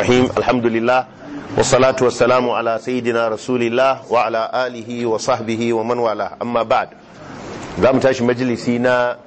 الرحيم الحمد لله والصلاة والسلام على سيدنا رسول الله وعلى آله وصحبه ومن والاه أما بعد زام تاش مجلسينا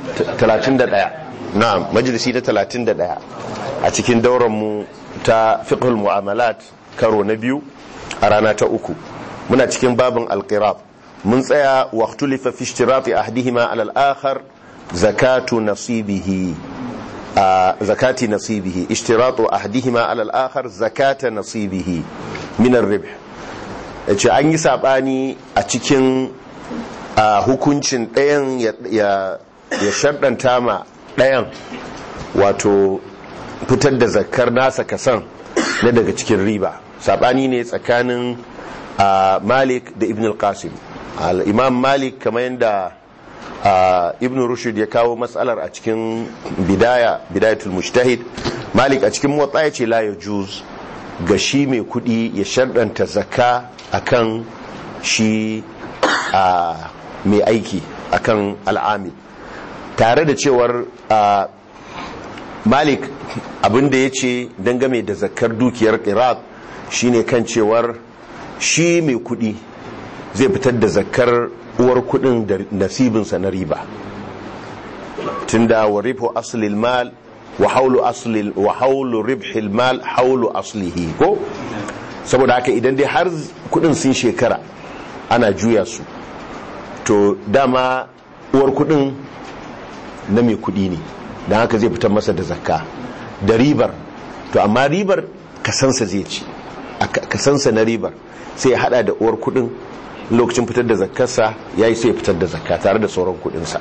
31 نعم مجلسينا 31 أتكين دورا مو تا فقه المعاملات كارو نبيو أرانا تا أكو من أتكين باب القراب من سيا واختلف في اشتراط أحدهما على الآخر زكاة نصيبه zakati nasibihi ishtiratu ahdihima ala al-akhar zakata nasibihi min ar-ribh yace an yi sabani a cikin hukuncin ɗayan ya ya shaddanta ma ɗayan wato fitar da zakkar nasa kasan na daga cikin riba sabani ne tsakanin Malik da Ibn al-Qasim al-Imam Malik kamar yadda Uh, ibn rushd ya kawo matsalar a cikin bidaya bidayatul mujtahid malik a cikin motsa ya ce la ya juz ga shi mai kudi ya sharɗanta zakka akan shi uh, mai aiki akan al'amil tare da cewar uh, malik abinda ya ce dangame da zakkar dukiyar iraq shine kan cewar shi mai kudi zai fitar da zakkar uwar kudin da nasibinsa na riba tunda wa rifu aslil mal wa haulu aslil wa haulu ribhil mal haulu aslihi ko saboda haka idan dai har kudin sun shekara ana juya su to dama uwar kudin na mai kudi ne don haka zai fitar masa da zakka da ribar to amma ribar kasansa zai ci kasansa na ribar sai ya hada da uwar kudin lokacin fitar da zakkarsa ya yi sai fitar da zakka tare da sauran kudinsa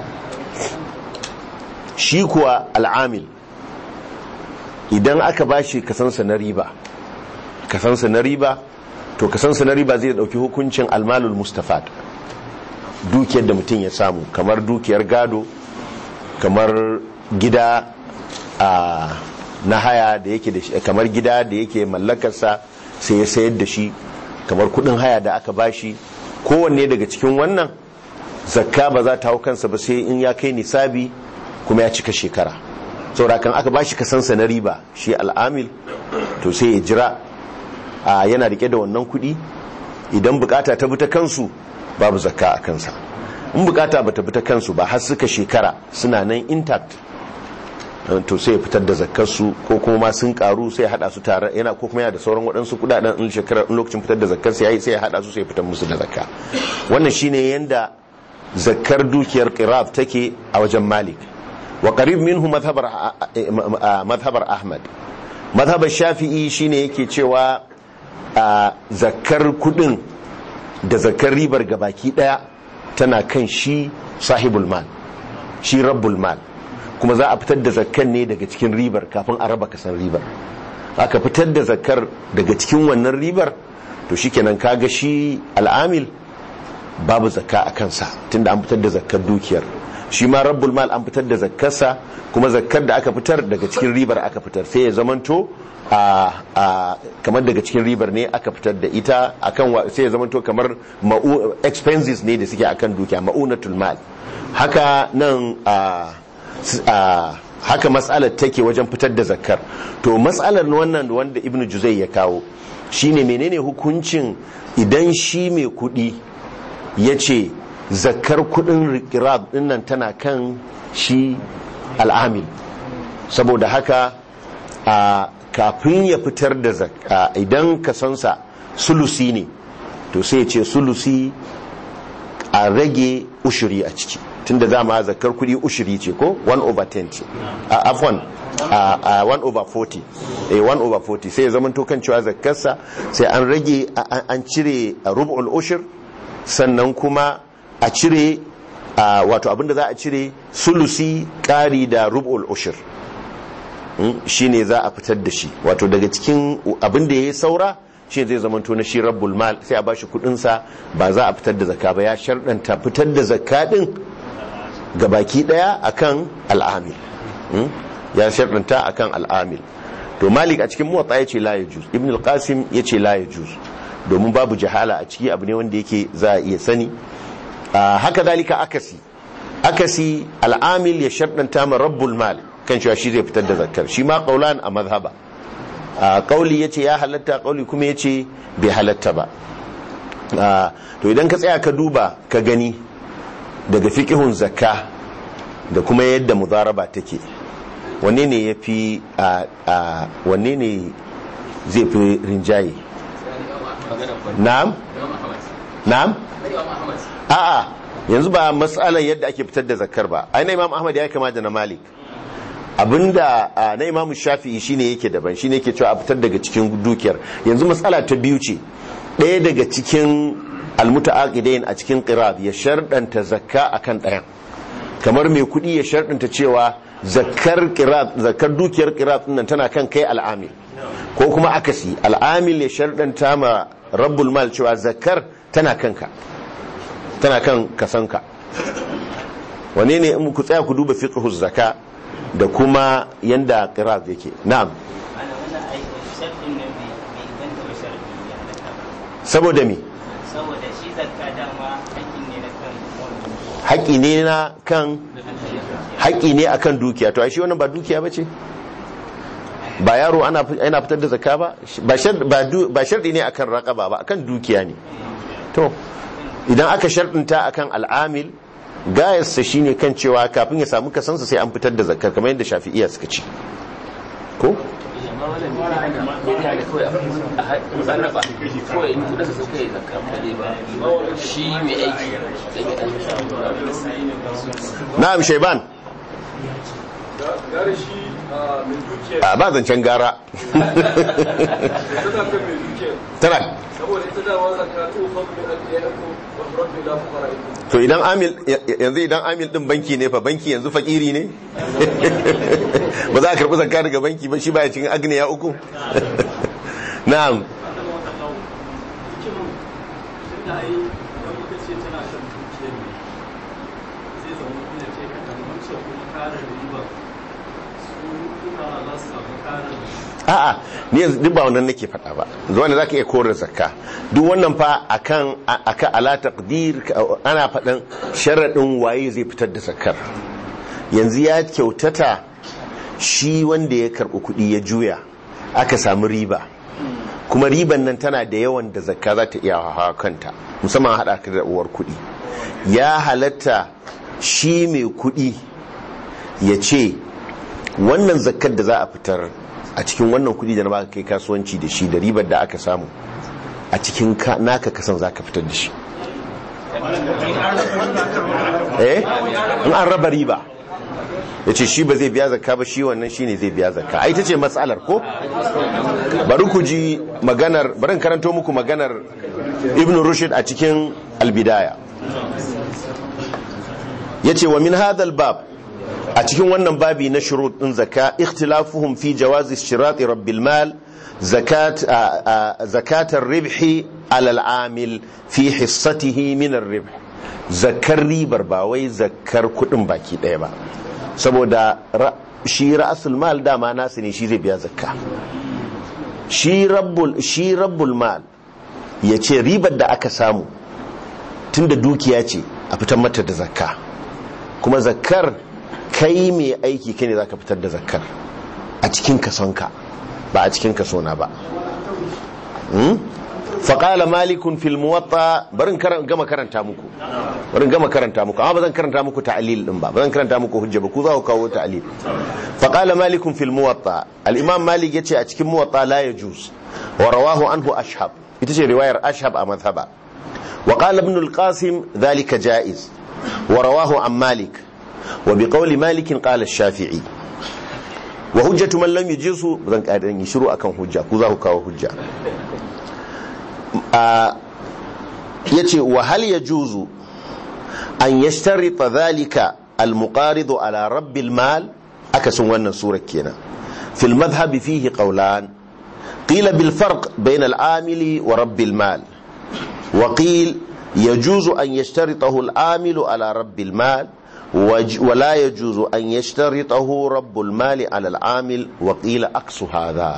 shi kuwa al'amil idan aka ba shi kasansa na riba kasansa na riba to kasansa na riba zai dauki hukuncin almalul mustafad dukiyar da mutum ya samu kamar dukiyar gado kamar gida a na haya da yake da shi kamar gida da yake mallakarsa sai ya sayar da shi kamar kudin haya da aka bashi kowanne daga cikin wannan zakka ba za ta hau kansa ba sai in ya kai nisabi kuma ya cika shekara saboda kan aka bashi kasansa na riba shi al'amil to sai ya jira a yana rike da wannan kudi idan bukata ta bi ta kansu babu zakka a kansa in bukata ba ta bi ta kansu ba har suka shekara suna nan intact to sai ya fitar da zakkarsu ko kuma ma sun karu sai ya hada su tare yana ko kuma yana da sauran waɗansu kudaden in shekarar in lokacin fitar da zakkar sai yayi sai ya hada su sai ya fitar musu da zakka wannan shine yanda zakkar dukiyar qirab take a wajen malik wa qarib minhu madhhabar madhhabar ahmad madhhabar shafi'i shine yake cewa zakkar kudin da zakkar ribar gabaki daya tana kan shi sahibul mal shi rabbul mal kuma za a fitar da zakkar ne daga cikin ribar kafin a raba kasan ribar aka fitar da zakkar daga cikin wannan ribar to shikenan kaga shi al'amil babu zakka a kansa tunda an fitar da zakkar dukiyar shi ma rabbul mal an fitar da zakkarsa kuma zakkar da aka fitar daga cikin ribar aka fitar sai ya zamanto a kamar daga cikin ribar ne aka fitar da ita akan sai ya zamanto kamar expenses ne da suke akan dukiya ma'unatul mal haka nan a Uh, haka matsalar take wajen fitar da zakkar to matsalar wannan wanda ibnu juzai ya kawo shine menene hukuncin idan shi mai kudi ya ce zakkar kudin rikirab dinnan tana kan shi al'amil saboda haka uh, kafin ya fitar da zakka uh, idan kasansa sulusi ne to sai ya ce sulusi a rage ushuri a ciki tunda dama zakar kudi ushiri ce ko 1 over 10 ce a afwan a 1 over 40 eh 1 over 40 sai ya zama to kan cewa zakarsa sai an rage an cire rub'ul ushur sannan kuma a cire wato abinda za a cire sulusi kari da rub'ul ushur shine za a fitar da shi wato daga cikin abinda yayi saura shi zai zama to na shi rabbul mal sai a bashi kudin sa ba za a fitar da zakka ba ya shardanta fitar da zakka din gabaki daya akan al'amil ya sharɗanta akan al'amil to malik a cikin muwatta ya ce la ya juz ibn al-qasim ya ce la ya juz domin babu jahala a ciki abu ne wanda yake za a iya sani haka dalika akasi akasi al'amil ya sharɗanta ma rabbul mal kan cewa shi zai fitar da zakkar shi ma qaulan a mazhaba a kauli yace ya halatta kauli kuma yace bai halatta ba a, to idan ka tsaya ka duba ka gani daga fiqhun zakka da kuma yadda mudaraba take wanne ne yafi a, a wanne ne zai fi rinjaye na'am na'am a'a yanzu ba matsalar yadda ake fitar da zakar ba ai na imam ahmad ya kama da na malik abinda a, na imam shafi'i shine yake daban shine yake cewa a fitar daga cikin dukiyar yanzu matsala ta biyu ce ɗaya daga cikin almutaaqidain a cikin qirab ya sharɗanta zakka akan ɗayan kamar mai kuɗi ya sharɗanta cewa zakkar qirab zakkar dukiyar qirab nan tana kan kai al'amil ko kuma akasi al'amil ya sharɗanta ma rabbul mal cewa zakkar tana kanka tana kan kasanka wane ne in ku tsaya ku duba fiqhu zaka da kuma yanda qira'at yake na'am ana wannan aikin sharɗin nan bai bai inganta ba sharɗi ya halatta ba saboda me saboda shi zakka dama hakkin ne na kan wani haƙi ne na kan haƙi ne akan dukiya to ai shi wannan ba dukiya bace ba yaro ana ana fitar da zakka ba ba shar ba du- ba sharɗi ne akan raqaba ba akan dukiya ne to idan aka sharɗinta akan al'amil gayarsa shine kan cewa kafin ya samu kasansa sai an fitar da zakkar kamar yadda shafi'iya suka ce ko amma wannan bai hana kawai a sarrafa kawai in kudin sa suka yi zakka kaɗai ba shi mai aiki dan ya ɗan na'am shaiban gare shi a mai dukiya a ba zancen gara tana kan mai dukiya tana saboda ita dama zakka to fa min al-yaqu wa rabbi la fuqara ilaykum to idan amil yanzu idan amil din banki ne fa banki yanzu fakiri ne ba za a karbi zakka daga banki ba shi baya cikin agniya uku na'am a'a ni yanzu duk ba wannan nake faɗa ba zuwa ne zaka iya kore zakka duk wannan fa akan akan ala taqdir ana faɗan sharadin waye zai fitar da zakkar yanzu ya kyautata shi wanda ya karɓi kuɗi ya juya aka samu riba kuma riban nan tana da yawan da zakka za ta iya hawa kanta musamman haɗa ka da uwar kuɗi ya halatta shi mai kuɗi ya ce wannan zakkar da za a fitar a cikin wannan kudi da na baka kai kasuwanci da shi da ribar da aka samu a cikin ka- naka kasan za ka fitar da shi eh in an raba riba ya ce shi ba zai biya zakka ba shi wannan shi ne zai biya zakka a ita ce matsalar ko bari ku ji maganar bari in karanto muku maganar ibn rushd a cikin albidaya ya ce wa min hadal bab a cikin wannan babi na shurut din zakka ikhtilafuhum fi jawazi shirati rabbil mal zakat zakatar ribhi ala al-amil fi hissatihi min ar-ribh zakar ribar ba wai zakar kudin baki daya ba saboda ra- shi ra'asul mal dama nasu ne shi zai biya zakka shi rabbul shi rabbul mal ya ce ribar da aka samu tunda dukiya ce a fitar mata da zakka kuma zakkar kai mai aiki kai ne za ka fitar da zakkar a cikin kasonka ba a cikin kasona ba Hmm? faƙala malikun fil muwatta barin karan- gama karanta muku barin gama karanta muku amma ba zan karanta muku ta'lil din ba ba zan karanta muku hujja ba ku za ku kawo ta'lil faƙala malikun fil muwatta al-imam malik yace a cikin muwatta la yajuz wa rawahu anhu ashhab ita ce riwayar ashhab a madhhaba wa qala ibn al-qasim dhalika jaiz wa rawahu an malik wa bi qawli malik qala ash-shafi'i wa hujjatu man lam yujizu zan ƙarin yi shiru akan hujja ku za ku kawo hujja ya ce wa hal ya juzu an ya shtarita zalika almuqaridu ala rabbil mal akasin wannan surar kenan fil madhhabi fihi qawlan qila bil farq bayna al amili wa rabbil mal wa qil يجوز أن يشترطه العامل على رب المال وج- ولا يجوز أن يشترطه رب المال على العامل وقيل أقص هذا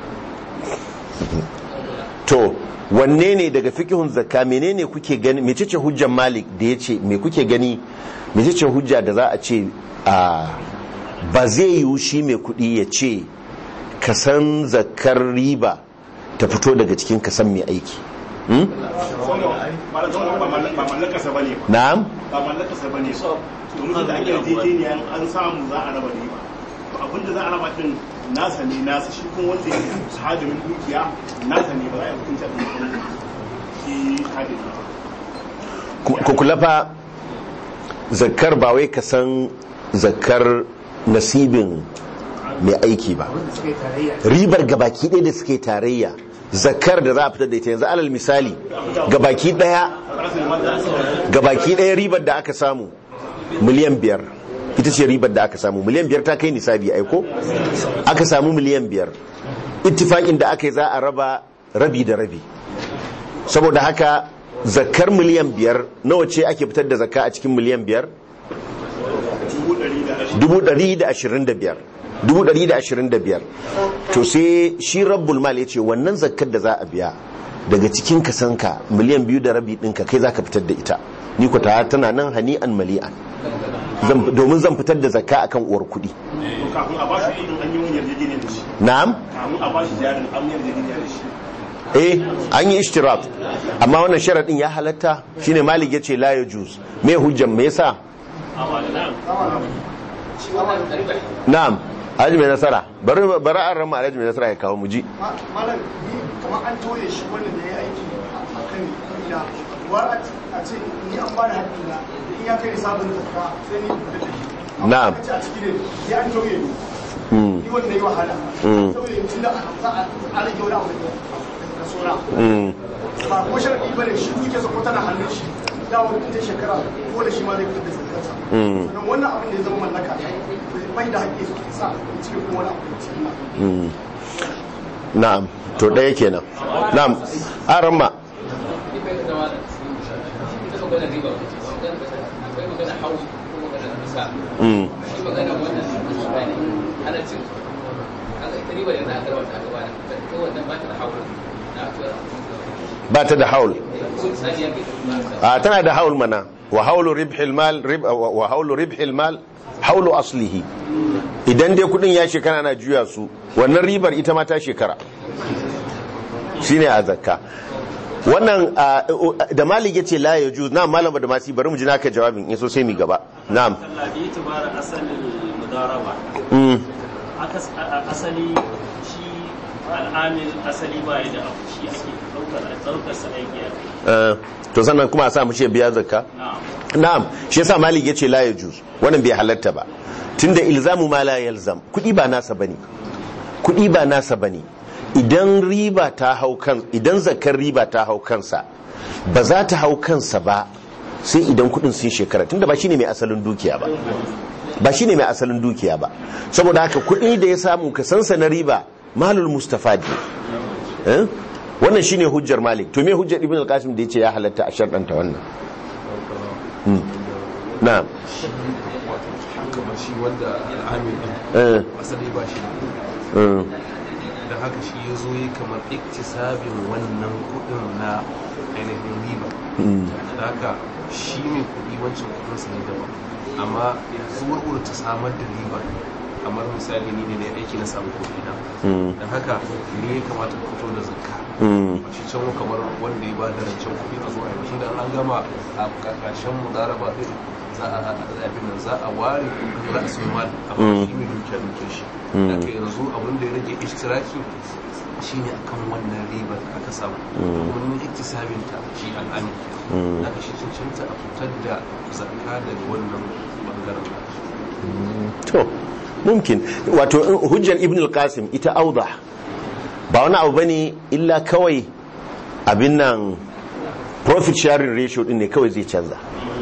to wanne ne daga fikihun zakka menene kuke gani mecece hujjar malik da ya ce me kuke gani mecece hujja da za a ce a ba zai yiwu shi mai kudi ya ce kasan zakar riba ta fito daga cikin kasan mai aiki Hmm? ba mallakarsa ba ne ba na'am ba mallakarsa ba ne ba domin da ake yarjejeniya an samu za a raba riba to abinda za a raba din nasa ne nasa shi kuma wanda yake hadimin dukiya nasa ne ba za a yi hukunta da shi hadimin ba ku ku kula fa zakar ba wai ka san zakar nasibin mai aiki ba ribar gabaki ɗaya da suke tarayya zakar da za a fitar da ita yanzu alal misali gabaki ɗaya gabaki ɗaya ribar da aka samu miliyan biyar ita ce ribar da aka samu miliyan biyar ta kai nisabi aiko aka samu miliyan biyar ittifaƙin da aka yi za a raba rabi da rabi saboda haka zakar miliyan biyar nawa ce ake fitar da zakka a cikin miliyan biyar dubu ɗari da ashirin da biyar dubu ɗari da ashirin da biyar to sai shi rabbul mal ya ce wannan zakkar da za a biya daga cikin kasanka miliyan biyu da rabi ɗinka kai za ka fitar da ita ni ku ta tana nan hani'an mali'an Zan- domin zan fitar da zakka akan uwar kuɗi to kafin a bashi kudin an yi wani yarjejeniya da shi na'am kafin a bashi jarin an yi yarjejeniya da shi eh an yi ishtirak amma wannan sharaɗin ya halatta shine malik ya ce la ya juz me hujjan me yasa na'am alhaji mai nasara bari bari an rama alhaji mai nasara ya kawo mu ji malam ni kamar an toye shi wanda da ya aiki a kan kuɗina war a ce ni an bani haƙƙina in ya kai sabon zakka sai ni da shi Na'am. a ce a ciki ne sai an toye ni Mm, ni wanda yi wahala Mm. saboda yanzu da za a rage wani abu da sona mm, ba kuma sharaɗi ba ne shi duke sa ko tana hannun shi dama mutum ta shekara ko da shi ma zai fitar da zakkarsa Mm. sannan wannan abin da ya zama mallaka bai da haƙƙi sa in cire kuma wani abu da ciki na mm. na'am to ɗaya kenan na'am an rama Mm, ba ta da haul a tana da haul mana wa haulu ribhil mal rib wa haulu ribhil mal haulu aslihi idan dai kudin ya shekara na juya su wannan ribar ita ma ta shekara shine a zakka wannan ah, da malik yace la yajuz na malam da masi bari mu ji naka jawabin in so sai mi gaba na'am Allah bi tibara asalin mudaraba mm Akas- a- a- asali shi al'amil asali ba da abu shi ake daukar daukar sa aiki a kai eh, to sannan kuma a sa mu ce biya zakka na'am na'am shi yasa malik yace la yajuz wannan bai halatta ba tunda ilzamu ma la yalzam kudi ba nasa bane kudi ba nasa bane idan riba ta hau kan idan zakar riba ta hau kansa ba za ta hau kansa ba sai idan kudin sun shekara tunda ba shine mai asalin dukiya ba ba shine mai asalin dukiya ba saboda haka kudi da ya samu ka sansa na riba malul mustafadi eh? wannan shine hujjar malik to me hujjar ibn al-qasim da yace ya halatta a sharɗanta wannan Hmm. na'am kamar shi wanda al'amil din eh asali ba shi eh, da haka shi ya zo yi kamar iktisabin wannan kudin na ainihin riba hmm, da haka shi ne kudi wancan kudin sa ne daban amma zuwar ta samar da riba kamar misali ni ne da aiki na samu kudi na hmm, da haka ne ya kamata ku fito da zakka hmm, shi can kamar wanda ya ba da rancen kuɗi a zuwa yau da an gama a ƙarshen mudaraba ɗin za a abin nan za a ware ra'asul mal a Mm. shi mai dukiya duke shi Mm. daga yanzu abin da ya rage ishtiraki shine akan wannan ribar da aka samu Mm. domin iktisabin ta shi al'amin Mm. daga shi cancanta a fitar da zakka daga wannan bangaren to mumkin wato in- hujjar ibn al-qasim ita auda ba wani abu bane illa kawai abin nan profit sharing ratio din ne kawai zai canza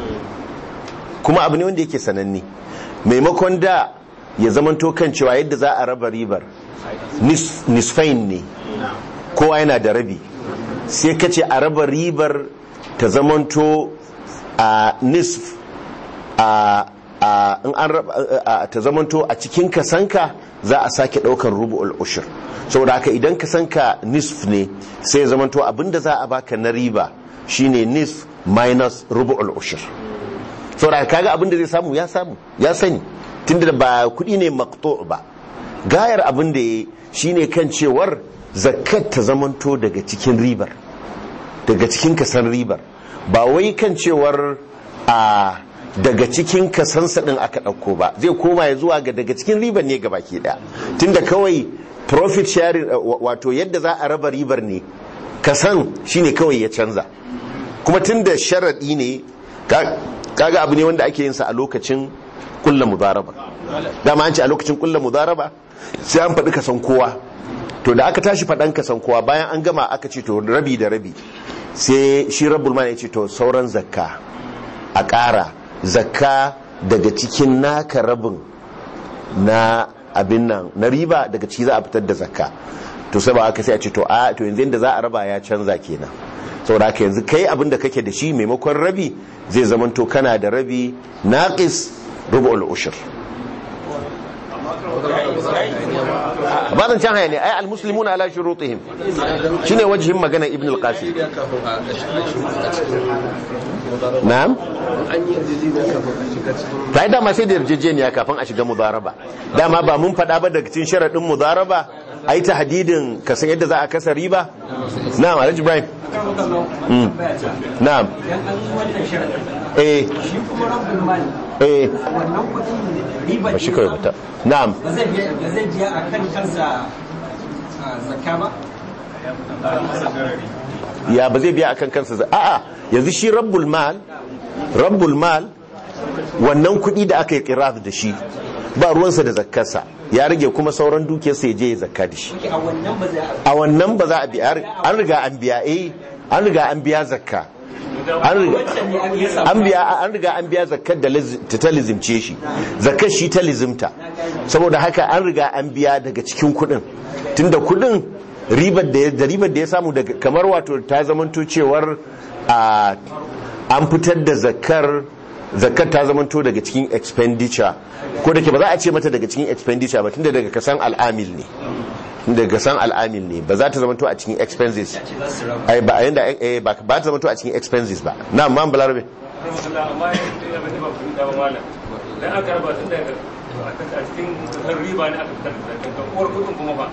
kuma abu ne wanda yake sananne maimakon da ya zamanto kan cewa yadda za a raba ribar nis- nisfain ne kowa yana da rabi sai ka ce a raba ribar ta zamanto a nisf a a in an raba a- a- ta zamanto a cikin kasanka za a sake daukan rubu'ul ushur saboda haka idan kasanka nisf ne sai ya zamanto abinda za a baka na riba shine nisf minus rubu'ul ushur saboda haka kaga abinda zai samu ya samu ya sani tunda ba kudi ne maqtu' ba gayar abin da ya shine kan cewar zakat ta zamanto daga cikin ribar daga cikin kasan ribar ba wai kan cewar a daga cikin kasansa din aka ɗauko ba zai koma ya zuwa ga daga cikin ribar ne ga baki ɗaya tunda kawai profit sharing uh, wa- wato yadda za a raba ribar ne kasan shine kawai ya canza kuma tunda sharaɗi ne ka- kaga abu ne wanda ake yin sa a lokacin kulla mudaraba dama an ce a lokacin kulla mudaraba sai an faɗi kasan kowa to da aka tashi faɗan kasan kowa bayan an gama aka ce to rabi da rabi sai shi rabbul mal ya ce to sauran zakka a ƙara zakka daga cikin naka rabin na abin nan na riba daga ciki za a fitar da zakka to sai ba aka sai a ce to a to yanzu inda za a raba ya canza kenan saboda haka yanzu kai abin da kake da shi maimakon rabi zai zamanto kana da rabi naqis rubu'ul ushur ba zan can haya ne ai almuslimuna ala shurutihim shine wajihin magana ibn al-qasim kafin a shiga a cikin na'am an yi yarjejeniya kafin a shiga cikin ta yi dama sai da yarjejeniya kafin a shiga mudaraba dama ba mun faɗa ba daga cikin sharaɗin mudaraba a yi ta hadidin ka san yadda za a kasa riba na'am alhaji ibrahim Mm. na'am idan an yi wannan sharaɗin eh shi kuma rabbul mal eh wannan kuɗin riba ba shi kawai bata na'am ba zai biya ba zai biya a kan kansa a zakka ba ya ba zai biya akan kansa za- a'a yanzu shi rabbul mal rabbul mal wannan kuɗi da aka yi qiraf da shi ba ruwansa da zakkarsa ya rage kuma sauran dukiyarsa ya je ya zakka da shi a wannan ba zai a wannan ba za a biya an riga an biya eh an riga an biya zakka an riga wancan ne an yi samu an biya an riga an biya zakkar da liz- ta ta lizimce shi zakkar shi ta lizimta saboda haka an riga an biya daga cikin kuɗin tunda kuɗin ribar da ya- da ribar da ya samu daga kamar wato ta zamanto cewar a an fitar da zakkar zakkar ta zamanto daga cikin expenditure ko da ke ba za a ce mata daga cikin expenditure ba tunda daga kasan al'amil ne daga san al'amil ne ba za ta zamanto a cikin expenses ai ba yanda eh ba ba ta zamanto a cikin expenses ba na man balarabe amma ya bata ba kuɗi ba malam dan aka raba tun daga a cikin kasar riba ne aka fitar da zakka uwar kuɗin kuma ba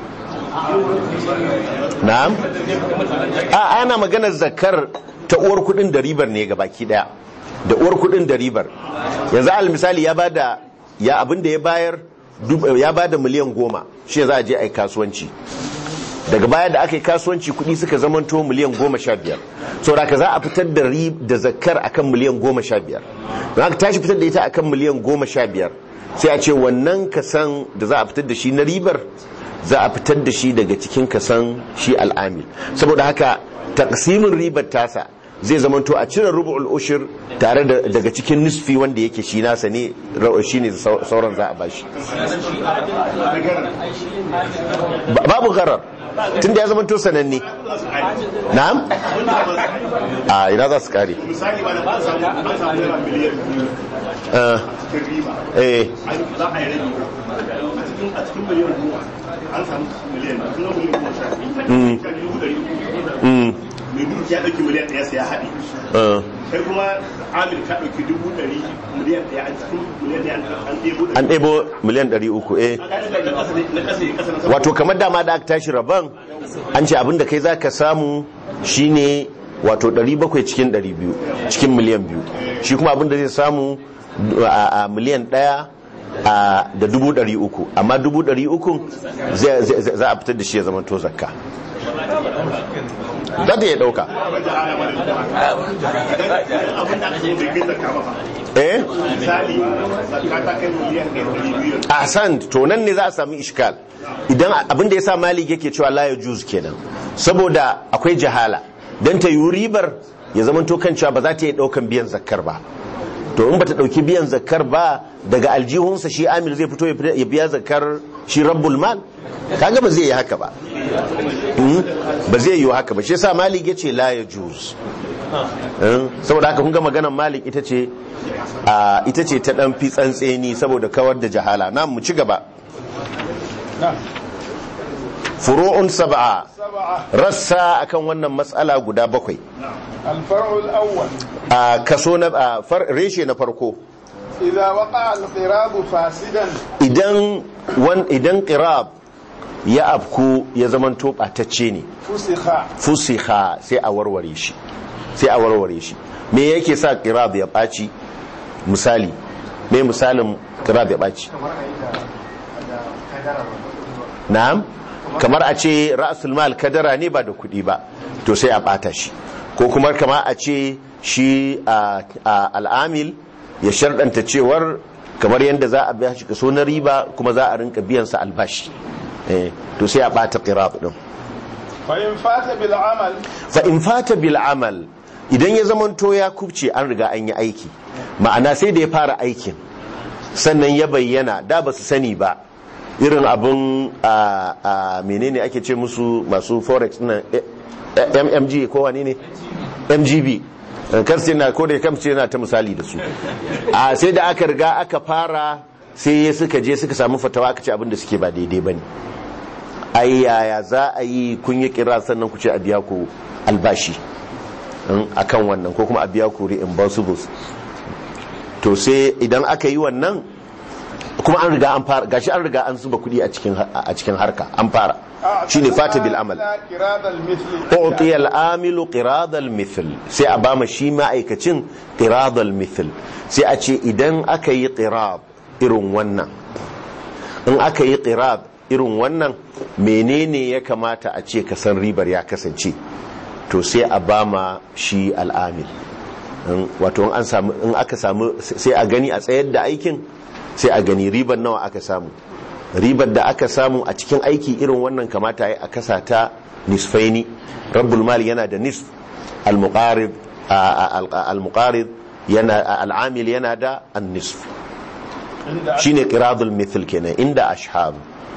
na'am a ana maganar zakar ta uwar kudin da ribar ne ga baki daya da uwar kudin da ribar yanzu al misali ya bada ya abin da ya bayar dub- ya bada miliyan goma shi za a je a yi kasuwanci daga baya da aka yi kasuwanci kudi suka zamanto miliyan goma sha biyar saboda ka za a fitar da rib da zakar akan miliyan goma sha biyar don aka tashi fitar da ita akan miliyan goma sha biyar sai a ce wannan kasan da za a fitar da shi na ribar za a fitar da shi daga cikin kasan shi al'amil saboda haka taqsimin ribar tasa zai zamanto a cire rubu'ul ushur tare da daga cikin nisfi wanda yake shi nasa ne ra- shine sau- sauran za a bashi Ba- babu gharar tunda ya zamanto sananne na'am a ina za su kare misali ba da ba samu an samu naira miliyan biyu Ah, cikin riba eh an za a yi rabi a cikin a cikin miliyan goma an samu miliyan biyu kuma miliyan goma sha biyu sha biyu ɗari uku mm, mai duki ya ɗauki miliyan ɗaya sai ya haɗe ah. kai kuma amir ka ɗauki dubu ɗari miliyan ɗaya a cikin miliyan ɗaya an ɗebo ɗari an ɗebo miliyan 300 eh na ƙasa ne na ƙasa ne ƙasa na sama wato kamar dama da aka tashi rabon an ce abinda kai zaka samu shine wato 700 cikin 200 cikin miliyan biyu shi kuma abinda zai samu a a miliyan ɗaya a da dubu ɗari uku amma dubu ɗari uku zai- zai- zai- za a fitar da shi ya zama to zakka za ta iya ɗauka abin da aka yi bai kai zakka ba fa. eh misali zakka ta kai miliyan ɗaya ɗari biyu ahsan to nan ne za a sami ishkal idan abin da ya sa malik yake cewa la ya juz kenan saboda akwai jahala dan ta yi ribar ya zama to kan cewa ba za ta yi daukan biyan zakkar ba to in bata dauki biyan zakkar ba daga aljihunsa shi amir zai fito ya fita- ya biya zakkar shi rabbul mal kaga ba zai yi haka ba Hmm? ba zai yi haka ba shi yasa malik yace la ya juz Hmm? saboda haka kun ga maganar malik ita ce a ita ce ta dan fi tsantseni saboda kawar da jahala na mu ci gaba furu'un sab'a rassa akan wannan matsala guda bakwai الفرع الأول a kaso na a far- reshe na farko إذا وقع القراب فاسدا idan wan idan qirab ya afku ya zamanto batacce ne فسخ fusiha sai a warware shi sai a warware shi me yake sa qirab ya baci misali me misalin qirab ya baci na'am kamar a ce ra'sul mal kadara ne ba da kuɗi ba to sai a bata shi ko kuma kamar a ce shi a a- al'amil ya sharɗanta cewar kamar yadda za a biya shi kaso na riba kuma za a rinka biyan sa albashi eh to sai a bata qirab din فإن فات بالعمل fa in fata bil amal idan ya zamanto ya kubce an riga an yi aiki ma'ana sai da ya fara aikin sannan ya bayyana da ba su sani ba irin abin a a menene ake ce musu masu forex na mmg ko wani ne mgb karsu yana ko da kamce yana ta misali da su a sai da aka riga aka fara sai suka je suka samu fatawa aka ce abin da suke ba daidai ba ne ai yaya za a yi kun yi kira sannan ku ce a biya ku albashi a kan wannan ko kuma a biya ku reimbursables to sai idan aka yi wannan kuma an riga an fara gashi an riga an zuba kudi a cikin a cikin harka an fara shine fata bil amal قراد المثل uti al amilu qirad al mithl sai a bama shi ma'aikacin qirad al mithl sai a ce idan aka yi qirad irin wannan in aka yi qirad irin wannan menene ya kamata a ce ka san ribar ya kasance to sai a bama shi al'amil In- wato in an samu in aka samu sai a gani a tsayar da aikin sai a gani ribar nawa aka samu ribar da aka samu a cikin aiki irin wannan kamata ya a kasa ta nisfaini rabbul mal yana da nisf al-muqarib al-muqarib yana al-amil yana da an-nisf shine qiradul mithl kenan inda ashhab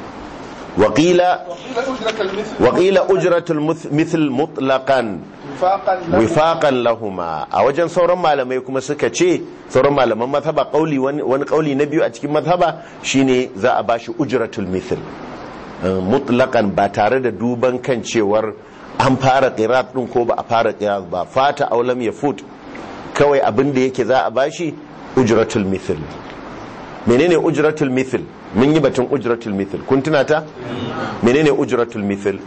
وقيل وقيل أجرة المثل وقيل أجرة المثل مطلقا وفاقا له wifaqan lahuma a wajen sauran malamai kuma suka ce sauran malaman mazhaba kauli wani wani kauli na biyu a cikin mazhaba shine za a bashi ujratul mithl Uh, mutlaqan ba tare da duban kan cewar an fara qirat din ko ba a fara qirat ba fata aulam ya fut kawai abin da yake za a bashi ujratul mithl menene ujratul mithl mun yi batun ujratul mithl kun tuna ta menene ujratul mithl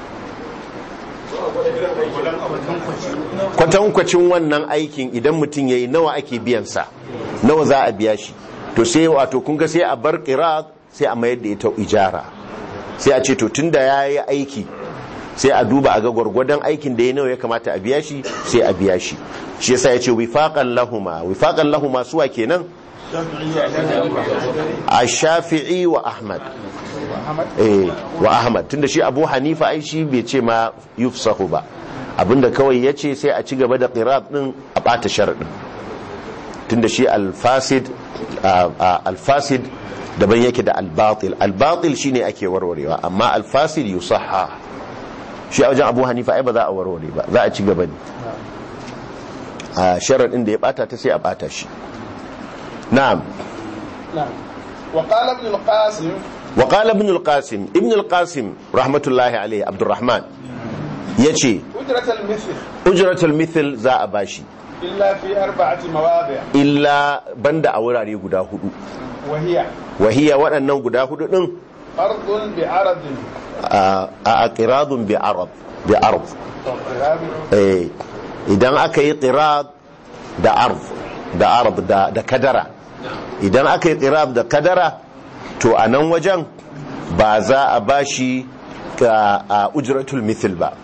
kwatankwacin wannan aikin idan mutum ya yi nawa ake biyansa nawa za a biya shi to sai wato kun ga sai a bar qirat sai a mayar da ita ijara sai a ce to tunda ya yi aiki sai a duba a ga gwargwadon aikin da ya nawa ya kamata a biya shi sai a biya shi shi yasa ya ce wifaqan lahuma wifaqan lahuma suwa kenan a shafi'i wa ahmad eh wa ahmad tunda shi abu hanifa ai shi bai ce ma yufsahu ba abinda kawai ya ce sai a ci gaba da qirat din a bata sharadin tunda shi alfasid alfasid daban yake da albatil albatil shine ake warwarewa amma alfasid yusahha shi a wajen abu hanifa ai ba za a warware ba za a ci gaba ne a sharadin da ya bata ta sai a bata shi na'am نعم وقال ابن القاسم وقال ابن القاسم ابن القاسم رحمة الله عليه عبد الرحمن يجي أجرة المثل أجرة المثل za a bashi إلا في أربعة مواضع illa banda a wurare guda hudu وهي wahiya waɗannan guda hudu ɗin قرض بعرض a a qiradun bi arab bi arab وقراب eh idan aka yi qirad da arab da arab da da kadara idan aka yi qirad da kadara to a nan wajen ba za a bashi ka a ujratul mithl ba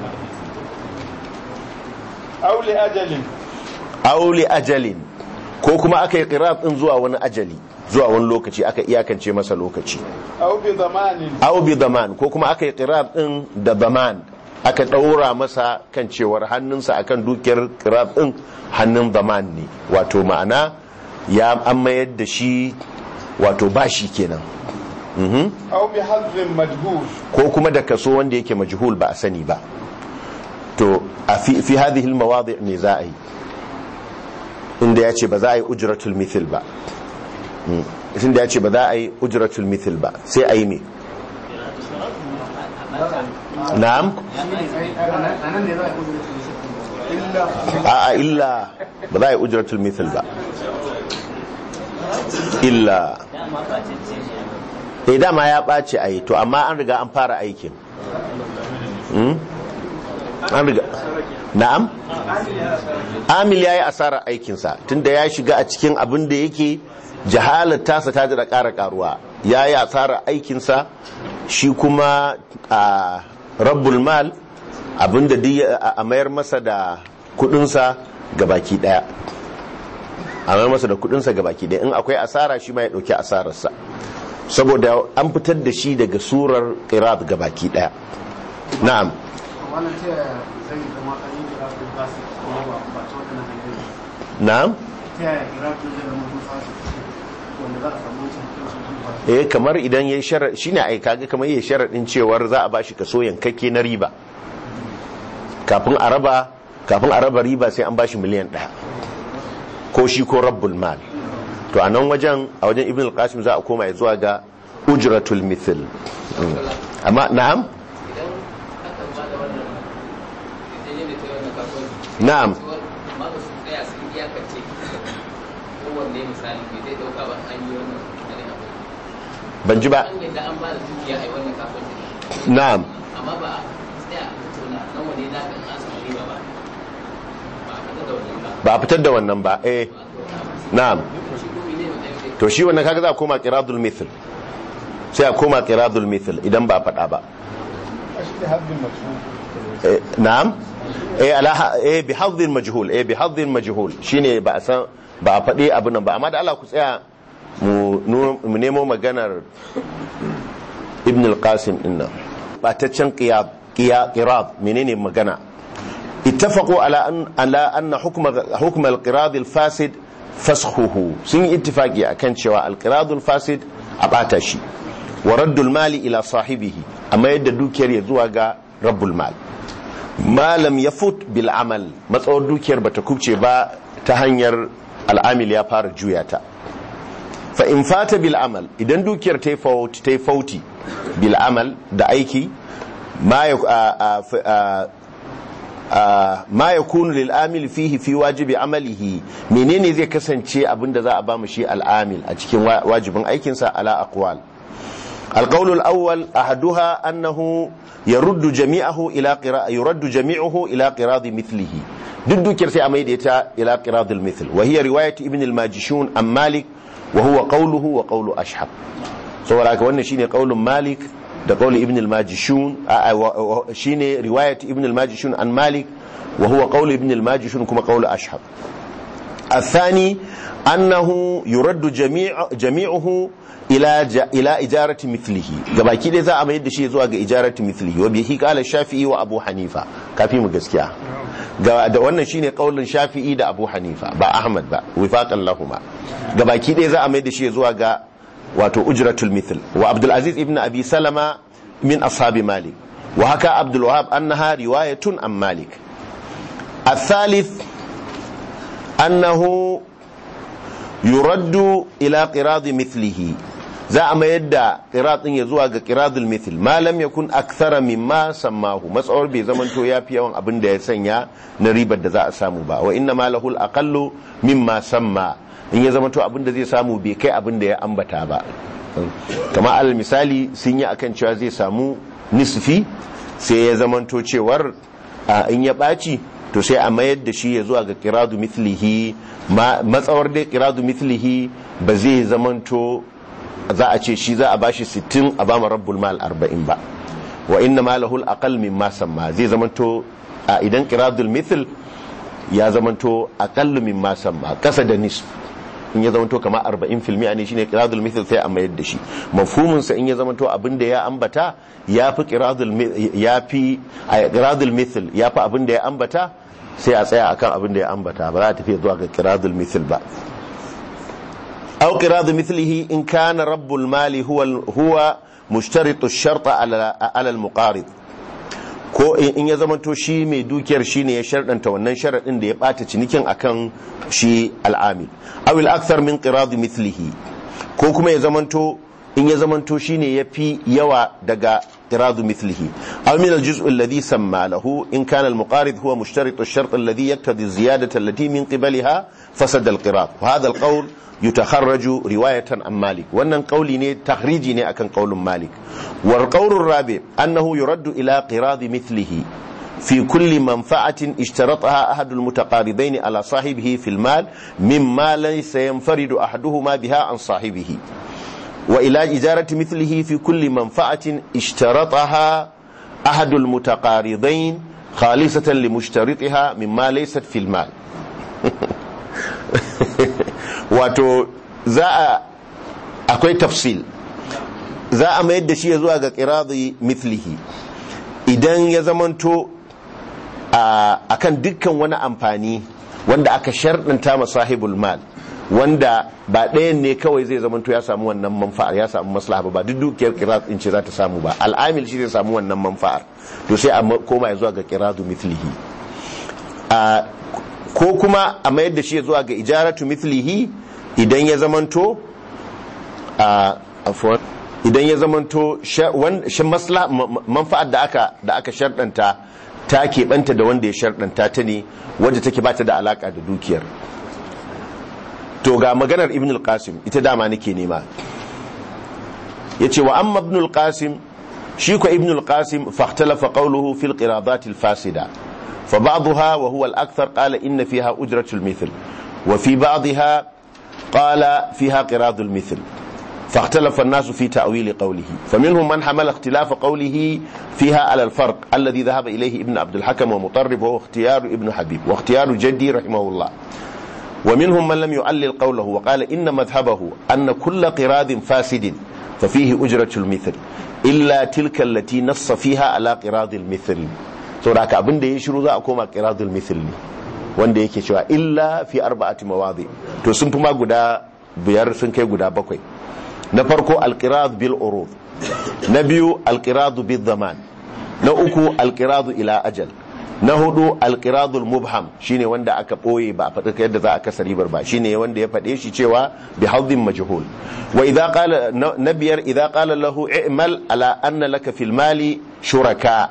أو لأجل auli ajalin ko kuma aka yi qirad din zuwa wani ajali zuwa wani lokaci aka iyakance masa lokaci أو بضمان aw bi zaman ko kuma aka yi qirad din da zaman aka daura masa kan cewar hannunsa akan dukiyar qirad din hannun zaman ne wato ma'ana ya an mayar da shi wato bashi kenan Mhm. أو بحظ مجهول ko kuma da kaso wanda yake majhul ba a sani ba to a fi fi hadhihi almawadi' ne za a yi inda ya ce ba za a yi ujratul mithil ba Mm. inda ya ce ba za a yi ujratul mithil ba sai a yi me na'am a'a illa ba za a yi ujratul mithil ba illa dama ba ce eh dama ya ɓace a yi to amma an riga an fara aikin Hmm? an riga na'am amil ya yi asarar aikinsa tunda ya shiga a cikin abin da yake jahalar tasa ta da ƙara ƙaruwa ya yi asarar aikinsa shi kuma a rabbul mal abin da duk ya- a mayar masa da kudinsa ga baki daya a mayar masa da kudinsa ga baki daya in akwai asara shi ma ya dauki asararsa saboda an fitar da shi daga surar qirat ga baki daya na'am wannan ta yaya zai zama an yi kira da ba su kuma ba ba ta wadannan hanyoyi na'am ta yaya kira da zai zama sun fasa wanda za a samu wancan kansu sun fasa eh kamar idan yayi shara shine ai kaga kamar yayi sharadin cewar za a bashi kaso yankakke na riba kafin a raba kafin a raba riba sai an bashi miliyan ɗaya ko shi ko rabbul mal to a nan wajen a wajen ibn al-qasim za a koma ya zuwa ga ujratul mithl Mm. amma na'am idan aka ba da wannan idan yadda ta yi wannan kasuwanci na'am amma ba su tsaya sun iyakance kowanne misali bai zai dauka ba an yi wannan wani abu ban ji ba an yadda an ba da dukiya a yi wannan kasuwanci na'am amma ba a tsaya a tattauna nan wani za ka an samu riba ba ba a fitar da wannan ba ba a fitar da wannan ba eh na'am shi ko ne mutum to shi wannan kaga za a koma qiradul mithl sai a koma qiradul mithl idan ba a faɗa ba shi da haddin majhul Eh, na'am eh ala ha- eh bi hadhin majhul eh bi hadhin majhul shine ba a san ba a faɗi abin nan ba amma da Allah ku tsaya mu nu- mu nemo maganar ibn al-qasim din nan bataccen qiyab qiyab qirab menene magana ittafaqu ala an ala anna hukm hukm al-qirad al-fasid fasxuhu sun yi ittifaqi akan cewa al-qirad al-fasid a bata shi wa raddul mali ila sahibihi amma yadda dukiyar ya zuwa ga rabbul mal malam ya fut bil amal matsawar dukiyar bata kubce ba ta hanyar al'amil ya fara juya ta fa in fata bil amal idan dukiyar ta yi fauti ta yi fauti bil amal da aiki ma ya a- a- f- a- a- ma yakunu lil amil fihi fi wajibi amalihi menene zai kasance abinda za a ba mu shi al'amil a cikin wa- wajibin aikinsa ala aqwal القول الأول أحدها أنه يرد جميعه إلى قراء يرد جميعه إلى قراض مثله ضد كرسي أميديتا إلى قراض المثل وهي رواية ابن الماجشون عن مالك وهو قوله وقول أشحب سوى لك وأن شيني قول مالك ده قول ابن الماجشون آه، آه، و- و- شيني رواية ابن الماجشون عن مالك وهو قول ابن الماجشون كما قول أشحب الثاني أنه يرد جميع جميعه إلى ج... إلى إجارة مثله gabaki dai za a mayar da shi zuwa ga ijarati mithlihi wa bihi qala shafi'i wa abu hanifa kafi mu gaskiya ga da wannan shine kaulin shafi'i da abu hanifa ba ahmad ba wifaqan lahuma gabaki dai za a mayar da shi zuwa ga wato ujratul mithl wa abdul aziz ibn abi salama min ashabi malik wa haka abdul wahab annaha riwayatun an malik الثالث أنه يرد إلى قراض مثله za a mayar da ƙiraɗin ya zuwa ga ƙiraɗin mithil ma lam yakun akthara mimma sammahu matsawar bai zamanto ya fi yawan abin da ya sanya na ribar da za a samu ba wa inna ma lahul aqallu mimma samma in ya zamanto abin da zai samu bai kai abin da ya ambata ba kama alal misali sun yi akan cewa zai samu nisfi sai ya zamanto cewar a in ya ɓaci to sai a mayar da shi ya zuwa ga kiradu mithlihi matsawar dai kiradu mithlihi ba zai zamanto za a ce shi za a bashi 60 a bama rabbul mal 40 ba wa inna ma lahul aqal mimma samma zai zamanto a idan kiradul mithl ya zamanto aqallu mimma samma kasa da nisf in ya zamanto kama 40 filmi ne shine kiradul mithl sai a mayar da shi mafhumin sa in ya zamanto abin da ya ambata ya fi kiradul ya fi a kiradul mithl ya fi abin da ya ambata sai a tsaya akan abin da ya ambata ba za a tafi zuwa ga kiradul mithl ba أو قراض مثله إن كان رب المال هو هو مشترط الشرط على على المقارض ko in ya zamanto shi mai dukiyar shi ne ya sharɗanta wannan sharaɗin da ya ɓata cinikin akan shi al'amil awil akthar min qiradi mithlihi ko kuma ya zamanto in ya zamanto shi ne ya fi yawa daga qiradu mithlihi aw min al-juz' alladhi samma lahu in kana al-muqarid huwa mushtarit ash-shart alladhi yaqtadi az-ziyadata allati min qibaliha فسد القراض وهذا القول يتخرج رواية عن مالك وأن قولي ني تخريجي ني أكن قول مالك والقول الرابع أنه يرد إلى قراض مثله في كل منفعة اشترطها أحد المتقاربين على صاحبه في المال مما ليس ينفرد أحدهما بها عن صاحبه وإلى إجارة مثله في كل منفعة اشترطها أحد المتقارضين خالصة لمشترطها مما ليست في المال wato za a akwai tafsil za a mayar da shi ya zuwa ga kiradi mithlihi idan ya zamanto a kan dukkan wani amfani wanda aka sharɗanta ma sahibul mal wanda ba ɗayan ne kawai zai zamanto ya samu wannan manfa'ar ya samu maslaha ba duk dukiyar kirat in ce za ta samu ba al'amil shi zai samu wannan manfa'ar to sai a koma ya zuwa ga kiradu mithlihi ko kuma a mayar da shi zuwa ga ijaratu mithlihi idan ya zamanto a idan ya zamanto shi maslaha manfa'ar da aka da aka sharɗanta ta keɓanta da wanda ya sharɗanta ta ne wadda take ba ta da alaƙa da dukiyar to ga maganar ibn al-qasim ita dama nake nema yace wa amma ibn al-qasim shi ko ibn al-qasim fahtalafa qawluhu fil qiradat al-fasida fa ba'daha wa huwa al-akthar qala inna fiha ujratu al-mithl wa fi ba'daha qala fiha qirad al-mithl فاختلف الناس في تأويل قوله فمنهم من حمل اختلاف قوله فيها على الفرق الذي ذهب إليه ابن عبد الحكم ومطرب وهو اختيار ابن حبيب واختيار جدي رحمه الله ومنهم من لم يعلل قوله وقال إن مذهبه أن كل قراد فاسد ففيه أجرة المثل إلا تلك التي نص فيها على قراد المثل saboda abin da ya shiru za a koma qiradul mithl ne wanda yake cewa illa fi arba'ati mawadi to sun fi ma guda biyar sun kai guda bakwai na farko alqirad bil urud na biyu alqirad bil zaman na uku alqirad ila ajal na hudu alqiradul mubham shine wanda aka boye ba a faɗi yadda za a kasa ribar ba shine wanda ya faɗe shi cewa bi hadhin majhul wa idza qala na biyar idza qala lahu i'mal ala anna laka fil mali shuraka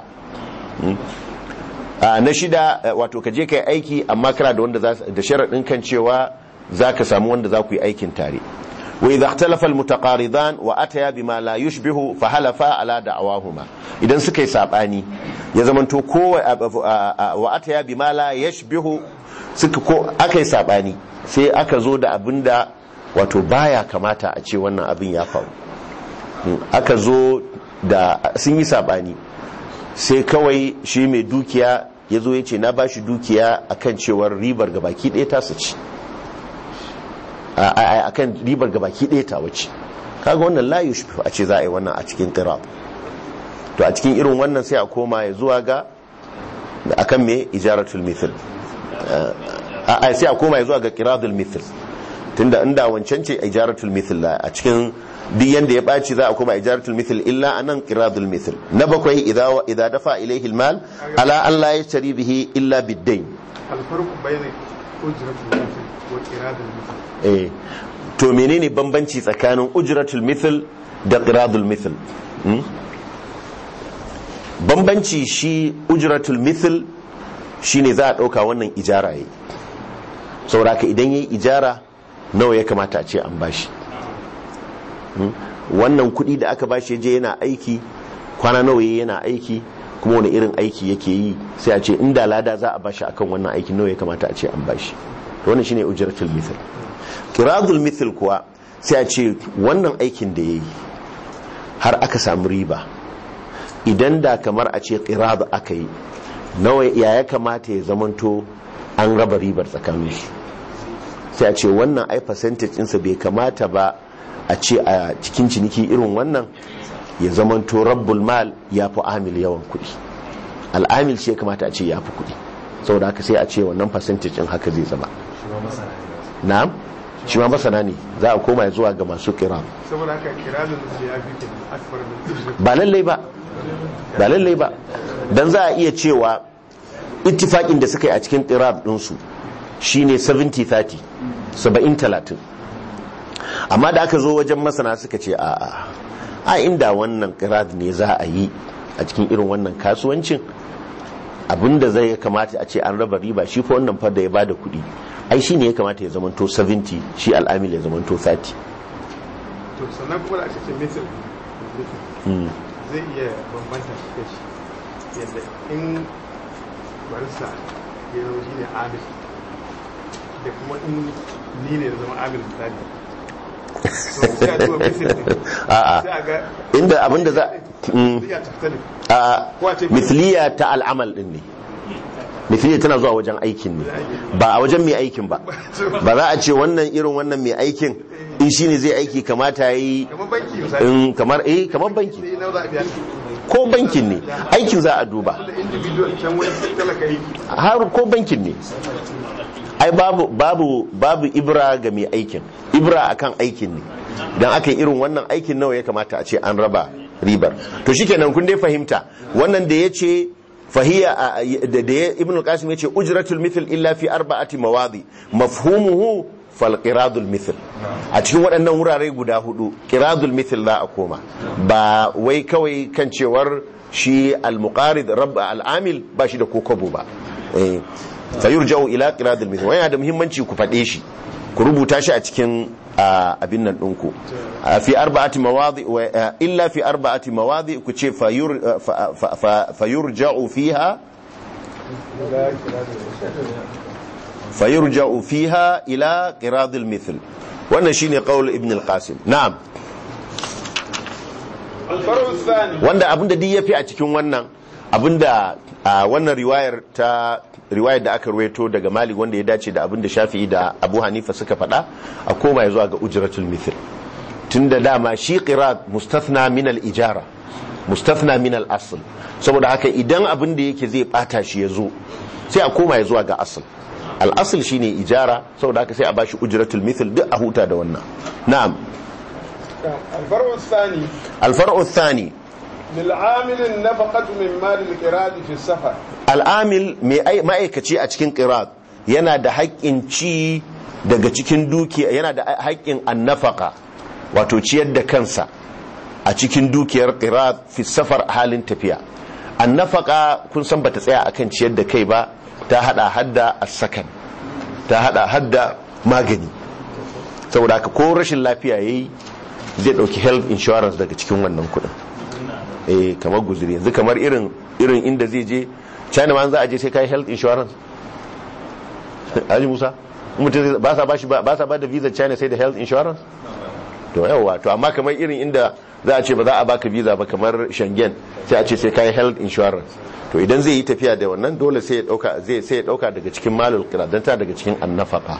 na shida wato ka je kai aiki amma kana da wanda da sharadin kan cewa zaka samu wanda za ku yi aikin tare wa idza ikhtalafa al mutaqaridan wa ataya bima la yushbihu fa halafa ala da'awahuma idan suka yi sabani ya zamanto ko wa ataya bima la yashbihu suka ko aka yi sabani sai aka zo da abinda wato baya kamata a ce wannan abin ya faru aka zo da sun yi sabani sai kawai shi mai dukiya ya zo ya ce na ba shi dukiya akan cewar ribar gabaki ɗaya ta ci akan ribar gabaki ɗaya ta wace kaga wannan la yushbihu a ce za a yi wannan a cikin qira to a cikin irin wannan sai a koma ya zuwa ga akan me ijaratul mithl a sai a koma ya zuwa ga qiradul mithl tunda inda wancan ce ijaratul mithl a cikin duk yanda ya baci za a koma ijaratul mithl illa anan qiradul mithl na bakwai idza idza dafa ilayhi almal ala an la yashtari bihi illa bid-dayn الفرق بين أجرة المثل وإرادة المثل eh to menene bambanci tsakanin ujratul mithl da qiradul mithl bambanci shi ujratul mithl shine za a dauka wannan ijara yayi saboda ka idan yayi ijara nawa ya kamata a ce an bashi wannan kudi da aka bashi je yana aiki kwana nawa yayi yana aiki kuma wani irin aiki yake yi sai a ce inda lada za a bashi akan wannan aiki nawa ya kamata a ce an bashi to wannan shine ujratul mithl qiradul mithl kuwa sai a ce wannan aikin da yayi har aka samu riba idan da kamar a ce qirad aka yi nawa ya ya kamata ya zamanto an raba ribar tsakanin su sai a ce wannan ai percentage ɗinsa bai kamata ba a ce a cikin ciniki irin wannan ya zamanto rabbul mal ya fi amil yawan kuɗi al'amil shi ya kamata a ce ya fi kuɗi saboda haka sai a ce wannan percentage ɗin haka zai zama na'am shi ma masana ne za a koma zuwa ga masu kira saboda haka kiradun da ya fi kenan akbar min ba lallai ba ba lallai ba dan za a iya cewa ittifaƙin da suka yi a cikin ƙirar ɗinsu shine 70-30 70-30 amma da aka zo wajen masana suka ce a a inda wannan ƙirar ne za a yi a cikin irin wannan kasuwancin abinda zai kamata a ce an raba riba shi fa wannan fa da ya bada kuɗi ai shi ne ya kamata ya zamanto 70 shi al'amil ya zamanto 30 to sannan kuma da aka ce misil Mm. zai iya bambanta shi da shi yadda in barista ya zama shi ne amil da kuma in ni ne da zama amil misali so sai a duba misil din a'a sai a ga inda abinda za Mm. zai tattali a Ko a ce- mithliya ta al'amal din ne mithliya tana zuwa wajen aikin ne ba a wajen mai aikin ba ba za a ce wannan irin wannan mai aikin in shi ne zai aiki kamata ya yi kamar banki misali in kamar eh kamar banki sai nawa za a biya ko bankin ne aikin za a duba da individual can wani talaka yake har ko bankin ne ai babu babu babu ibra ga mai aikin ibra akan aikin ne dan aka yi irin wannan aikin nawa ya kamata a ce an raba ribar to shikenan kun dai fahimta wannan da yace fahiya a- da da ya- ibn al-qasim yace ujratul mithl illa fi arba'ati mawadi mafhumuhu fal qiradul mithl a cikin waɗannan wurare guda hudu qiradul mithl za a koma ba wai kawai kan cewar shi al-muqarid rabb al-amil ba shi da kokobo ba eh fayurja'u ila qiradul mithl wannan da muhimmanci ku faɗe shi ku rubuta shi a cikin a, abin nan ɗinku A, fi arba'ati mawadi wa, a, illa fi arba'ati mawadi ku ce fayur a, fa- fa- fa- fayurja'u fiha fayurja'u fiha ila qiradil mithl wannan shine qaul ibn al-qasim na'am alfaru sani wanda abinda duk yafi a cikin wannan abinda a wannan riwayar ta riwayar da aka ruwaito daga Malik wanda ya dace da abinda Shafi'i da Abu Hanifa suka faɗa a koma zuwa ga ujratul mithl tunda dama shi qirat mustathna min al-ijara mustathna min al-asl saboda haka idan abin da yake zai bata shi ya zo sai a koma zuwa ga asl al-asl shine ijara saboda haka sai a bashi ujratul mithl duk a huta da wannan na'am alfaru sani al-far'u thani للعامل النفقة من مال القراد في السفر al'amil mai ai- ma'aikaci a cikin qirat yana da haƙƙin ci daga cikin dukiya yana da haƙƙin annafaka wato ciyar da kansa a cikin dukiyar qirat fi safar a halin tafiya annafaka kun san bata tsaya akan ciyar da kai ba ta hada hadda as-sakan ta hada hadda magani saboda haka ko rashin lafiya yayi zai dauki health insurance daga cikin wannan kuɗin eh kamar guzuri yanzu kamar irin irin inda zai je china ma za a je sai kai health insurance Haji Musa mutum zai- ba sa ba shi ba ba sa ba da visa china sai da health insurance to yawa to amma kamar irin inda za a ce ba za a baka visa ba kamar Schengen sai a ce sai kai health insurance to idan zai yi tafiya da wannan dole sai ya dauka zai sai ya dauka daga cikin malul qira dan ta daga cikin annafaka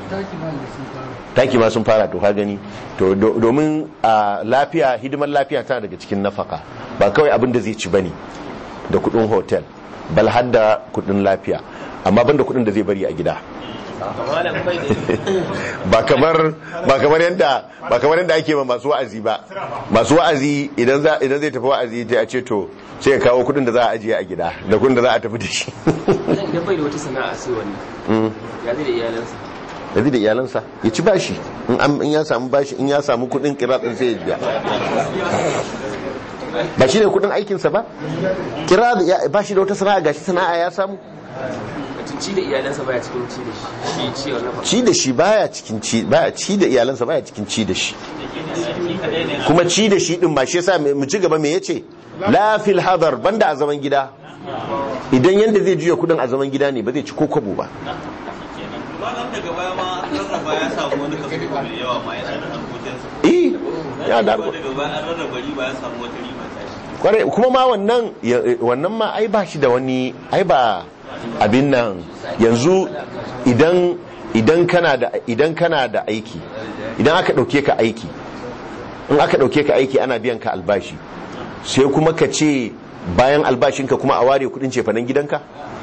taki ma sun fara to ka gani to do- domin a lafiya hidimar lafiya tana daga cikin nafaka ba kawai abin da zai ci bane da kudin hotel bal har da kudin lafiya amma banda kudin da zai bari a gida malam bai da ba kamar ba kamar yadda ba kamar yadda ake ma masu wa'azi ba masu wa'azi idan za idan zai tafi wa'azi sai a ce to sai ya kawo kudin da za a ajiye a gida da kudin da za a tafi da shi Malam idan bai da wata sana'a sai wannan ya zai da iyalansa yanzu da iyalansa ya ci bashi in an- in ya samu bashi in ya samu kudin kira din sai ya biya ba shi ne kudin aikinsa ba kira ba shi da wata sana'a gashi sana'a ya samu mutum ci da iyalansa baya cikin ci da shi shi ciyar na ci da shi baya cikin ci baya ci da iyalansa baya cikin ci da shi kuma ci da shi din ma shi yasa mu ci gaba me yace la fil hadar banda a zaman gida idan yanda zai juya kudin a zaman gida ne ba zai ci ko kwabo ba Ranar daga baya ma rarraba ya samu wani kaso mai yawa ma yana da harkokinsa. eh ya da Daga baya an rarraba riba ya samu wata riba ta shi. kwarai kuma ma wannan ya- wannan ma ai ba shi da wani ai ba abin nan yanzu idan idan kana da idan kana da aiki idan aka dauke ka aiki in aka dauke ka aiki ana biyan ka albashi sai kuma ka ce bayan albashinka kuma a ware kudin cefanen gidanka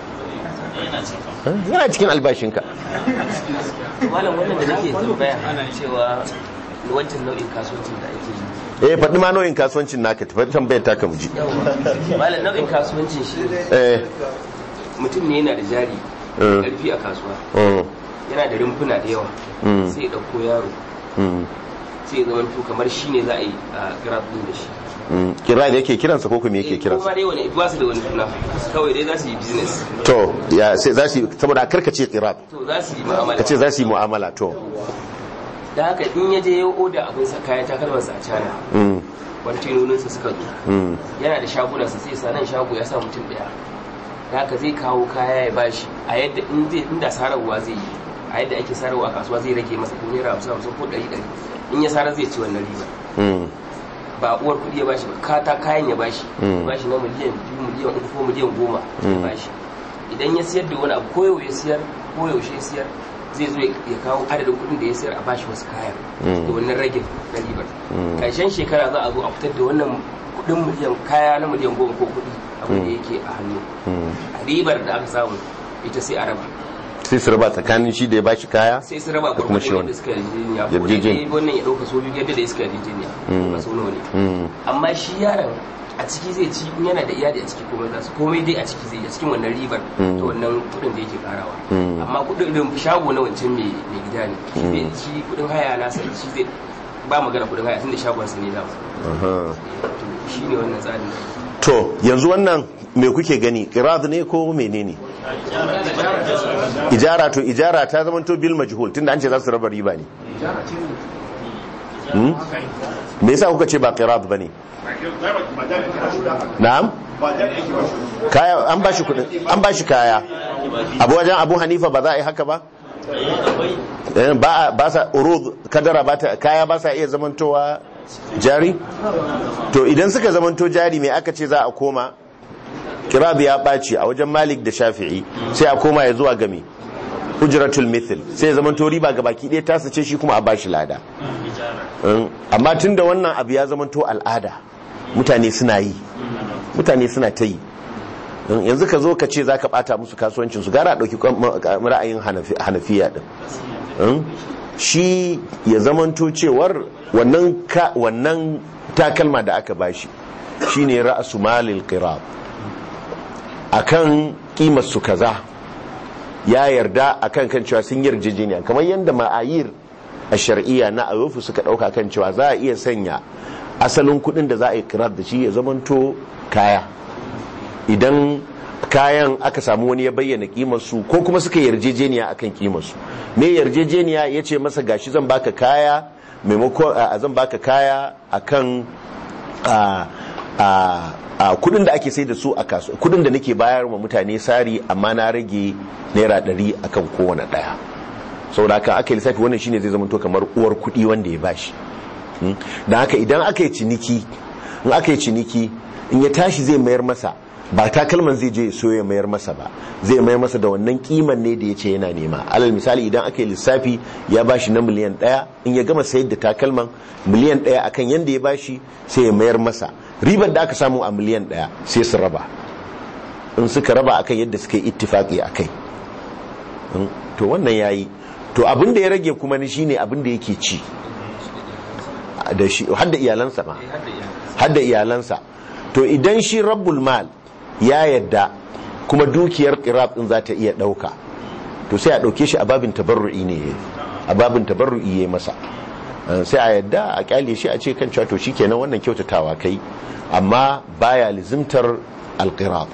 yana cikin albashinka malam wannan da nake tambaya cewa wancan nau'in kasuwancin da ake yi eh faɗi ma nau'in kasuwancin naka tafi tambayar taka mu ji malam nau'in kasuwancin shi eh mutum ne yana da jari Mm. karfi a kasuwa mm, yana da rumfuna da yawa Mm. sai ya ɗauko yaro mm, sai ya zama kamar shi ne za a yi a grab din da shi Mm, kirad yake kiransa ko kuma yake kuma kiransa dai wani ba su da wani suna kawai dai za su yi business to ya sai za su yi- saboda karkace kirad to za su yi mu'amala ka ce za su yi mu'amala to da haka in ya je ya oda abin sa kayan takalmansa a cana mm, kwantinoninsa suka zo mm, yana da shagunansa sai sa nan shago ya sa mutum daya da haka zai kawo kaya ya bashi a yadda in zai inda sararwa zai yi a yadda ake sararwa a kasuwa zai rage masa ko naira hamsin hamsin ko ɗari ɗari in ya sarar zai ci wannan riba mm, ba uwar kuɗi ya bashi ba kata kayan ya bashi Mm. ya bashi na miliyan biyu miliyan uku ko miliyan goma ya Mm. bashi idan ya siyar da wani abu ko yau ya siyar ko yaushe ya siyar zai zo ya kawo adadin kuɗin da ya siyar a bashi wasu kayan Mm. da wannan ragin na ribar Mm. ƙarshen shekara za a zo a fitar da wannan kuɗin miliyan kaya na miliyan goma ko kuɗi abin da Mm. yake a hannu mm. a ribar da aka samu ita sai a raba sai su raba tsakanin shi da ya bashi kaya sai su raba da kuma shi gwargwadon wani yadda suka yarjejeniya ko Yarjejeniya. dai wannan ya ɗauka so biyu yadda da suka yarjejeniya Mm. ba so nawa ne Mm, amma shi yaron a ciki zai ci in yana da iyali a ciki komai za su komai dai a ciki zai yi a cikin wannan ribar Mm. to wannan kudin da yake karawa Mm. amma kudin irin shago na wancan mai mai gida ne shi Mm. zai shi kudin haya na sai shi zai ba magana kudin haya tunda shagon sa ne da aha. to shi ne wannan tsarin to yanzu wannan me kuke gani qirad ne ko menene ijara to ijara ta zama to bil majhul tunda an ce za su raba riba ne Hmm? me yasa kuka ce ba qirad bane na'am kaya an bashi kudin an bashi kaya abu wajen abu hanifa ba za a yi haka ba Eh, ba ba sa urud kadara ba ta kaya ba sa iya zamantowa jari to idan suka zamanto jari mai aka ce za a koma kirab ya ɓaci a wajen malik da shafi'i sai a koma ya zuwa game hujratul mithl sai ya zamanto riba ga baki ɗaya tasa ce shi kuma a bashi lada Mm, amma tun da wannan abu ya zamanto al'ada mutane suna yi mutane suna ta yi Mm, yanzu ka zo ka ce za ka ɓata musu kasuwancinsu gara a ɗauki kwan- ra'ayin Hanafi- hanafiya ɗin Mm, shi ya zamanto cewar wannan ka- wannan takalma da aka bashi shine ra'su malil qirab akan kimar su kaza ya yarda akan kan cewa sun yarjejeniya kamar yadda ma'ayir a shar'iyya na ayofu suka dauka kan cewa za a iya sanya asalin kudin da za a yi kirar da shi ya zamanto kaya idan kayan aka samu wani ya bayyana kimarsu ko kuma suka yarjejeniya akan kimarsu me yarjejeniya ya ce masa gashi zan baka kaya maimakon a zan baka kaya akan a a a kudin da ake sai da su a kasuwa kudin da nake bayar wa mutane sari amma na rage naira ɗari akan kowane ɗaya saboda haka aka yi lissafi wannan shine zai zama to kamar uwar kudi wanda ya bashi Hmm? da haka idan aka yi ciniki in aka yi ciniki in ya tashi zai mayar masa ba takalman zai je so ya mayar masa ba zai mayar masa da wannan kiman ne da ya ce yana nema alal misali idan aka yi lissafi ya bashi na miliyan ɗaya in ya gama sayar da takalman miliyan ɗaya akan yanda ya bashi sai ya mayar masa ribar da aka samu a miliyan ɗaya sai su raba in suka raba akan yadda suka yi ittifaki akai Hmm? to wannan yayi to abin da ya rage kuma ni shine abin da yake ci da shi hadda iyalansa ma hadda iyalansa to idan shi rabbul mal ya yadda kuma dukiyar qirab din za ta iya dauka to sai a dauke shi a babin tabarru'i ne a babin tabarru'i yayi masa Uh, sai a yadda a kyale shi a ce kan cewa to shikenan wannan kyautatawa kai amma baya lizimtar alqirab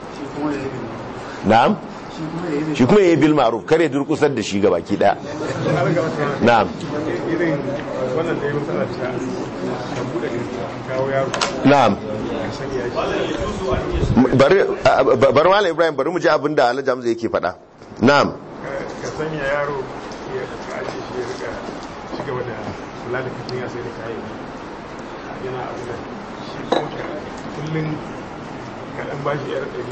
na'am shi kuma yayi bil ma'ruf kare durkusar da shi gabaki daya na'am irin wannan da ya matsala ta ta buɗe kawo yaro na'am a sanya shi bari bari malam ibrahim bari mu ji abin da alhaji hamza yake faɗa na'am ka sanya yaro ya ka ajiye shi ya rika ci gaba da kula da kafin ya sai da kayan yana abu da shi kuma ka kullum ka dan ba shi yar ɗari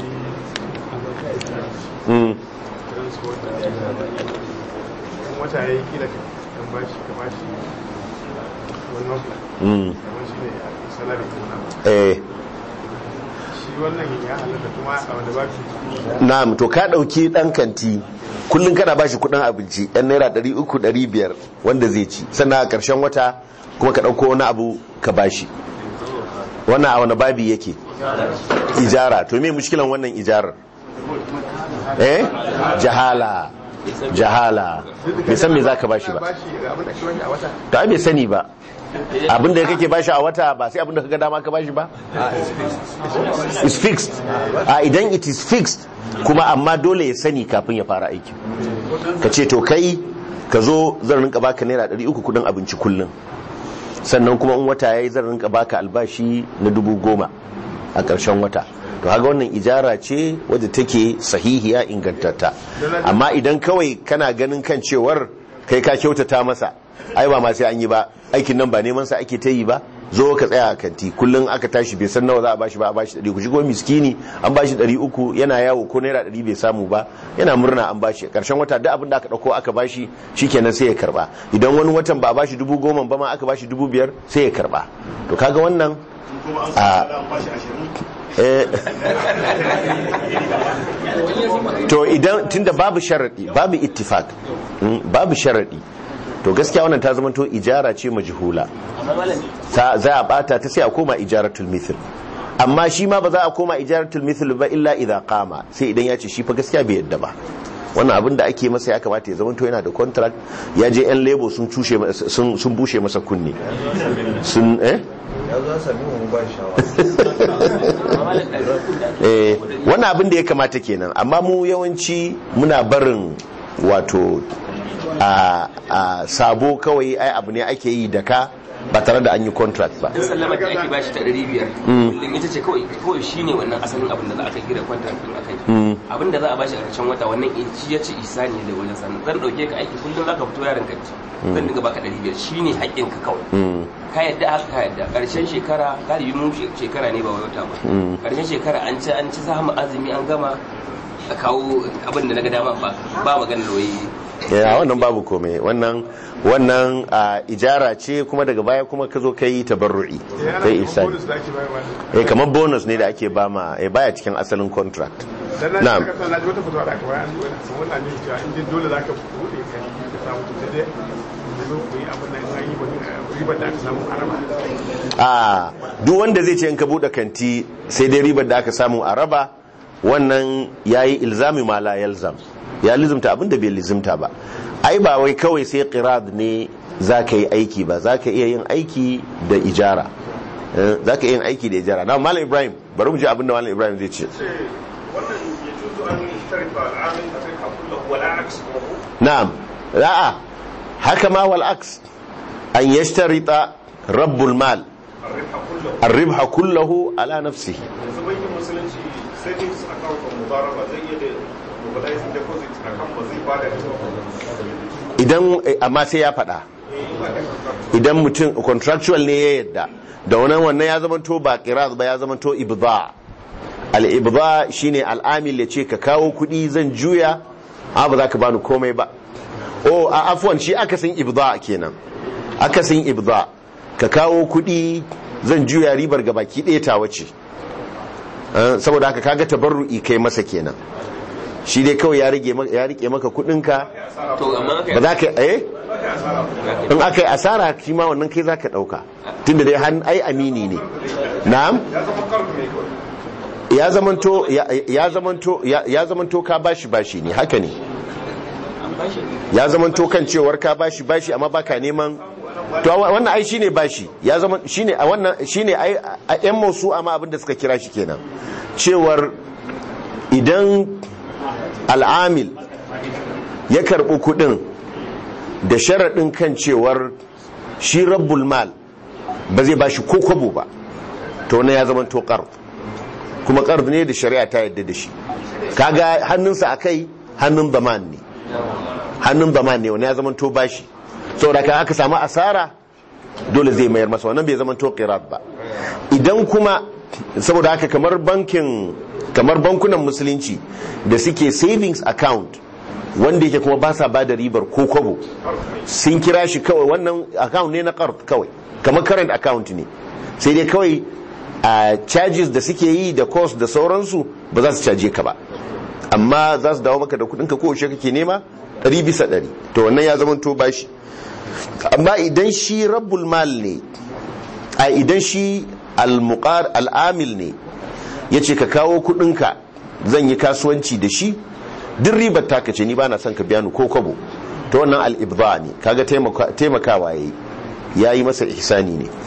Mm. irin su wata in wata ya yi kila ka dan ba shi ka ba shi wani mafi Mm. kamar shi ne salari ko na eh shi wannan ya halatta kuma a wanda ba shi na'am to ka dauki dan kanti kullun kana bashi kudin abinci yan naira 300 500 wanda zai ci sannan a karshen wata kuma ka dauko wani abu ka bashi wannan a wani babi yake ijara to me mushkilan wannan ijarar eh jahala jahala bai san me zaka bashi ba bashi ga abin da ake bashi a wata to ai bai sani ba abin da kake bashi a wata ba sai abin da kaga dama ka bashi ba is fixed a idan it is fixed kuma amma dole ya sani kafin ya fara aiki ka ce to kai ka zo zan rinka baka naira 300 kudin abinci kullum sannan kuma in wata yayi zan rinka baka albashi na dubu goma a ƙarshen wata to haga wannan ijara ce wadda take sahihiya ingantatta amma idan kawai kana ganin kan cewar kai ka kyautata masa ai ba ma sai an yi ba aikin nan ba neman sa ake ta yi ba zo ka tsaya a kanti kullum aka tashi bai san nawa za a bashi ba a bashi ɗari ku shigo miskini an bashi ɗari uku yana yawo ko naira ɗari bai samu ba yana murna an bashi ƙarshen wata duk abin da aka ɗauko aka bashi shikenan sai ya karba idan wani watan ba a bashi dubu goma ba ma aka bashi dubu biyar sai ya karba to kaga wannan kuma an a samu da an bashi ashirin eh, to idan tunda babu sharadi babu ittifaq mm, babu sharadi to gaskiya wannan ta zama to ijara ce majhula amma malam ta za a bata ta sai a koma ijaratul mithl amma shi ma ba za a koma ijaratul mithl ba illa idza qama sai idan ya ce shi fa gaskiya bai yadda ba wannan abin da ake masa ya kamata ya zama to yana da contract ya je yan lebo sun tushe masa- sun sun bushe masa kunne sun eh ya zo sami mu ba shawara amma malam ɗari uku da ake eh wannan abin da ya kamata kenan amma mu yawanci muna barin wato a a sabo kawai ai abu ne ake yi da ka ba tare da an yi contract ba in sallama da ake bashi ta ɗari biyar kullum ita ce kawai kawai shine wannan asalin abin da za a kai gida kwantar din a kai abin da za a bashi a ƙarshen wata wannan in shi ya ce isa ne da wajen sannan zan ɗauke ka aiki kullum za ka fito yaron kanci zan dinga baka ɗari biyar shine haƙƙin ka kawai ka yadda haka ka yadda ƙarshen shekara galibi mu shekara ne ba wai wata ba ƙarshen shekara an ci an ci samu azumi an gama a kawo abin da na ga dama ba ba maganar wai ya wannan babu komai wannan wannan a, ijara ce kuma daga baya kuma ka zo kai tabarru'i yana kai da ihsani bonus da ake bayarwa eh kamar bonus ne da ake ba ma eh baya cikin asalin contract dan na na'am ji kasa na ji wata fitowa da aka bayar an ji wani sun wannan ne cewa in dai dole zaka bude ka ka samu to sai dai da zo ku yi abin nan an yi wani ribar da aka samu a raba a duk wanda zai ce in ka bude kanti sai dai ribar da aka samu a raba wannan yayi ilzami ma la yalzam ya lizimta abin da bai lizimta ba ai ba wai kawai sai qirad ne za ka yi aiki ba za ka iya yin aiki da ijara Eh, za ka iya yin aiki da ijara na malam ibrahim bari mu ji abin da malam ibrahim zai ce wannan ya juzu an sharifa al'amin da sai kullahu wala aks na'am ra'a haka ma wal aks an yashtarita rabbul mal arrifa kullahu الربح كله على نفسه yanzu bankin musulunci savings account of mudaraba zai iya da mobilizing deposit account ba zai bada idan eh, amma sai ya faɗa idan mutum contractual ne ya yadda da wannan wannan ya zama to ba qiraz ba ya zama to ibda al ibda shine al'amil ya ce ka kawo kuɗi zan juya a ba za ka bani komai ba o a afwan shi akasin ibda kenan akasin ibda ka kawo kuɗi zan juya ribar ga baki ɗaya ta wace Eh, saboda haka kaga tabarru'i kai masa kenan shi dai kawai ya rage maka- ya rike maka kuɗinka to amma aka ba za ka eh in aka yi asara shi ma wannan kai za ka ɗauka tunda dai han ai amini ne na'am ya zamanto ya ya zamanto ya ya zamanto ka bashi bashi ne haka ne an bashi ya zamanto kan cewar ka bashi bashi amma baka neman to wa- wannan ai shine bashi ya zama shine a wannan shine ai a yan musu amma abin da suka kira shi kenan cewar idan al'amil ya karɓi kuɗin da sharaɗin kan cewar shi rabbul mal ba zai bashi ko kwabo ba to na ya zama to ƙard kuma ƙard ne da shari'a ta yadda da shi kaga hannunsa a kai hannun zaman ne hannun zaman ne wani ya zama to bashi saboda ka aka samu asara dole zai mayar masa wannan bai zama to qirat ba idan kuma saboda haka kamar bankin kamar bankunan musulunci da suke savings account wanda yake kuma ba sa ba da ribar ko kwabo sun kira shi kawai wannan account ne na qard kawai kamar current account ne sai dai kawai a charges da suke yi da cost da sauransu ba za su caje ka ba amma za su dawo maka da kudinka ko yaushe kake nema ɗari bisa ɗari to wannan ya zama to bashi amma idan shi rabbul mal ne a idan shi al-muqar al-amil ne yace ka kawo kudinka zan yi kasuwanci da shi duk ribar taka ce ni ba na son ka biya ni ko kwabo to wannan al-ibda ne kaga taimaka- taimakawa yayi yayi masa ihsani ne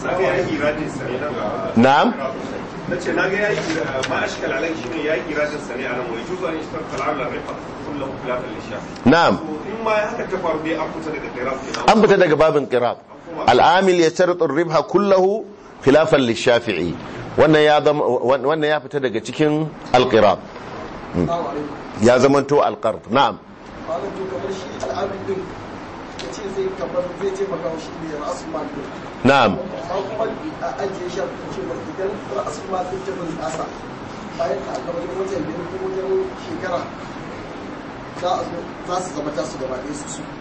na'am na ce na ga ya yi ma ashkal alai shine ya yi iradin sa ne a nan wai juzu an istar kal'amla rifa kullu khilafan lishafi na'am in ma haka ta faru dai an fita daga qira'at kenan an fita daga babin qirab al'amil ya sharaɗin ribha kullahu khilafan lishafi'i wannan ya zama wannan ya fita daga cikin alqirab ya zamanto alqarb na'am malam to kamar shi al'adun din ya ce zai kamar zai ce maka shi ne ra'asul din na'am amma kuma a ajiye shi a cewa idan ra'asul mal din ta bin asa bayan ka aka wajen wajen biyar ko wajen shekara za a zo za su zama tasu gaba ɗaya su su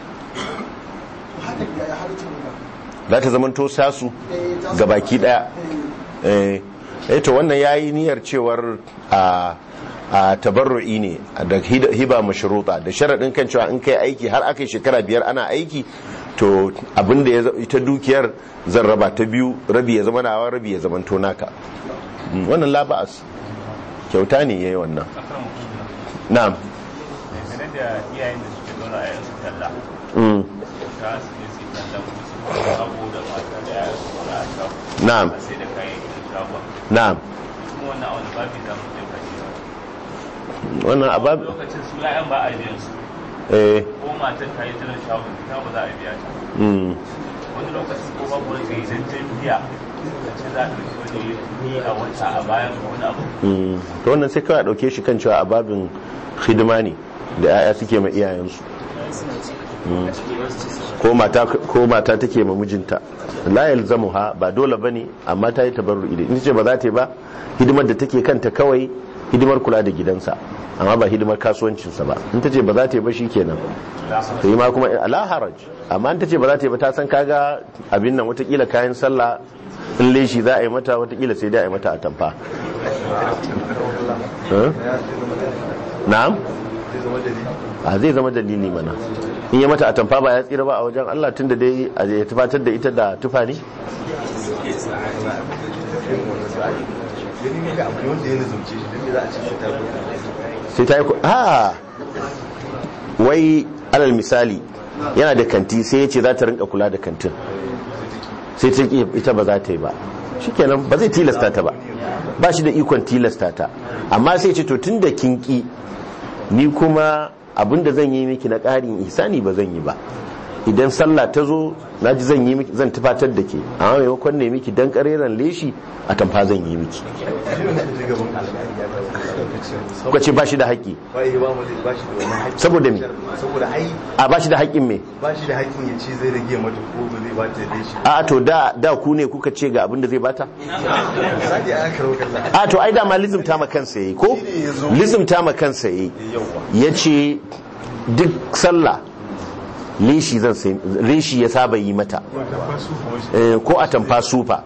to haka ya ya halittar wannan za ta zamanto sasu Eh, tasu ga baki daya Eh, eh eh to wannan yayi niyyar cewar a a tabarru'i ne da hid- hiba mashruta da sharadin kan cewa in kai aiki har aka yi shekara biyar ana aiki to abinda ya za- ita dukiyar zan raba ta biyu rabi ya zama nawa rabi ya zama to naka Mm, wannan la ba'as kyauta ne yayi wannan na'am dangane da iyayen da suke dora a yansu talla Mm, ta su ne su yi talla kuma su kuma abu da mata da yayan su dora a shago Na'am. a sai da kayayyakin shagon na'am kuma wannan a wani babi za mu je kashi wannan abab lokacin su ya'yan ba a biyan su eh ko matar ta yi jiran shagon ta ba za a biya ta mm, wani lokacin ko babu wani kai idan ta biya ta ce za ta ɗauki wani ni a wata a bayan ko wani abu mm. to wannan sai kawai a dauke shi kan cewa ababin hidima ne da 'ya'ya suke ma iyayensu Mm. ko mata ko mata take ma mijinta la yalzamuha ba dole bane amma ta yi tabarru'i da ita ce ba za ta yi ba hidimar da take kanta kawai hidimar kula da gidansa amma ba hidimar kasuwancinsa ba in ta ce ba za ta yi ba shikenan ta yi ma kuma ala haraj amma in ta ce ba za ta yi ba ta san kaga abin nan watakila kayan sallah in leshi za a yi mata watakila sai dai a yi mata a tamfa Eh? na'am a zai zama dalili mana in ya mata a tamfa ba ya tsira ba a wajen Allah tunda dai a ya tufatar da ita da tufa ne gani ne ga abu ne wanda ya nazumce shi don me za a ce shi ta sai ta yi ku a wai alal misali yana da kanti sai ya ce za ta rinka kula da kantin sai ta ƙi ita ba za ta yi ba shikenan ba zai tilasta ta ba ba shi da ikon tilasta ta amma sai ce to tun da kin ƙi ni kuma abinda zan yi miki na ƙarin ihsani ba zan yi ba idan sallah ta zo na ji zan yi miki zan tufatar da ke amma maimakon ne miki dan ƙareren leshi a tamfa zan yi miki kuka ce ba shi da haƙƙi ba yi ba mu da ba shi da wani haƙƙi Saboda me? saboda ai a ba shi da haƙƙin me ba shi da haƙƙin ya ce zai rage mata ko ba zai ba ta da shi a to da da ku ne kuka ce ga abin da zai bata sai ya karo kallon a to ai dama lizimta ma kansa yayi ko lizimta ma kansa yayi yace duk sallah lishi zan sai lishi ya saba yi mata Eh, ko a tamfa sufa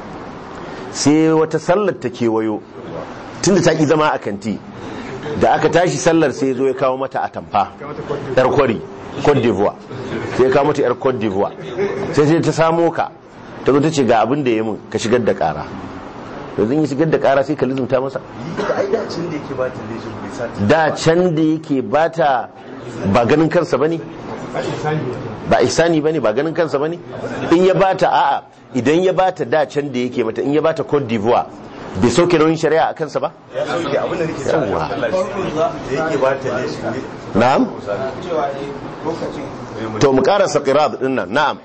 sai wata sallar ta kewayo tunda ta ki zama a kanti da aka tashi sallar sai ya zo ya kawo mata a tamfa yar kwari Cote d'Ivoire sai ya kawo mata yar Cote d'Ivoire sai sai ta samo ka ta zo ta ce ga abin da ya mun ka shigar da kara to zan yi shigar da kara sai ka lizumta masa da ai da cin da yake ba ta leshin bai sa ta da can da yake bata ba ganin kansa bane ba ihsani bane ba ganin kansa bane in ya bata a'a idan ya bata da can da yake mata in ya bata Cote d'Ivoire bai sauke nauyin shari'a a kansa ba ya sauke abin da nake sa Yawwa. da yake ba ta leshin ne na'am cewa ne lokacin to mu karasa qirad din nan na'am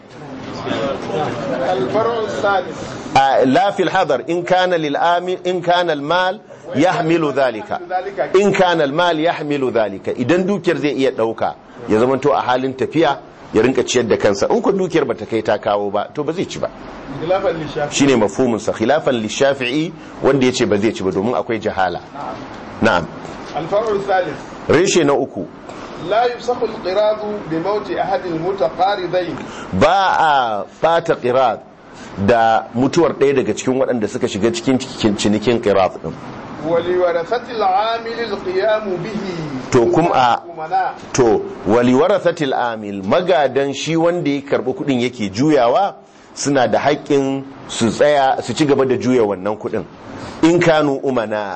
الفرع السادس آه، لا في الحضر إن كان للآمن إن كان المال يحمل ذلك إن كان المال يحمل ذلك إذن دوكر زي iya ɗauka ya zamanto a halin tafiya ya rinka ciyar da kansa in ku dukiyar bata kai ta kawo ba to ba zai ci ba خلافا للشافعي shine mafhumin sa khilafan lishafi'i wanda yace ba zai ci ba domin akwai jahala na'am الفرع الثالث reshe na uku لا يفسخ القراض بموت أحد المتقارضين ba a bata qirad da mutuwar ɗaya daga cikin waɗanda suka shiga cikin cinikin qirad din ولورثة العامل القيام به to kuma a أمناء to wali warathatil amil magadan shi wanda ya karbi kudin yake juyawa suna da haƙƙin su tsaya su ci gaba da juya wannan kudin in kanu umana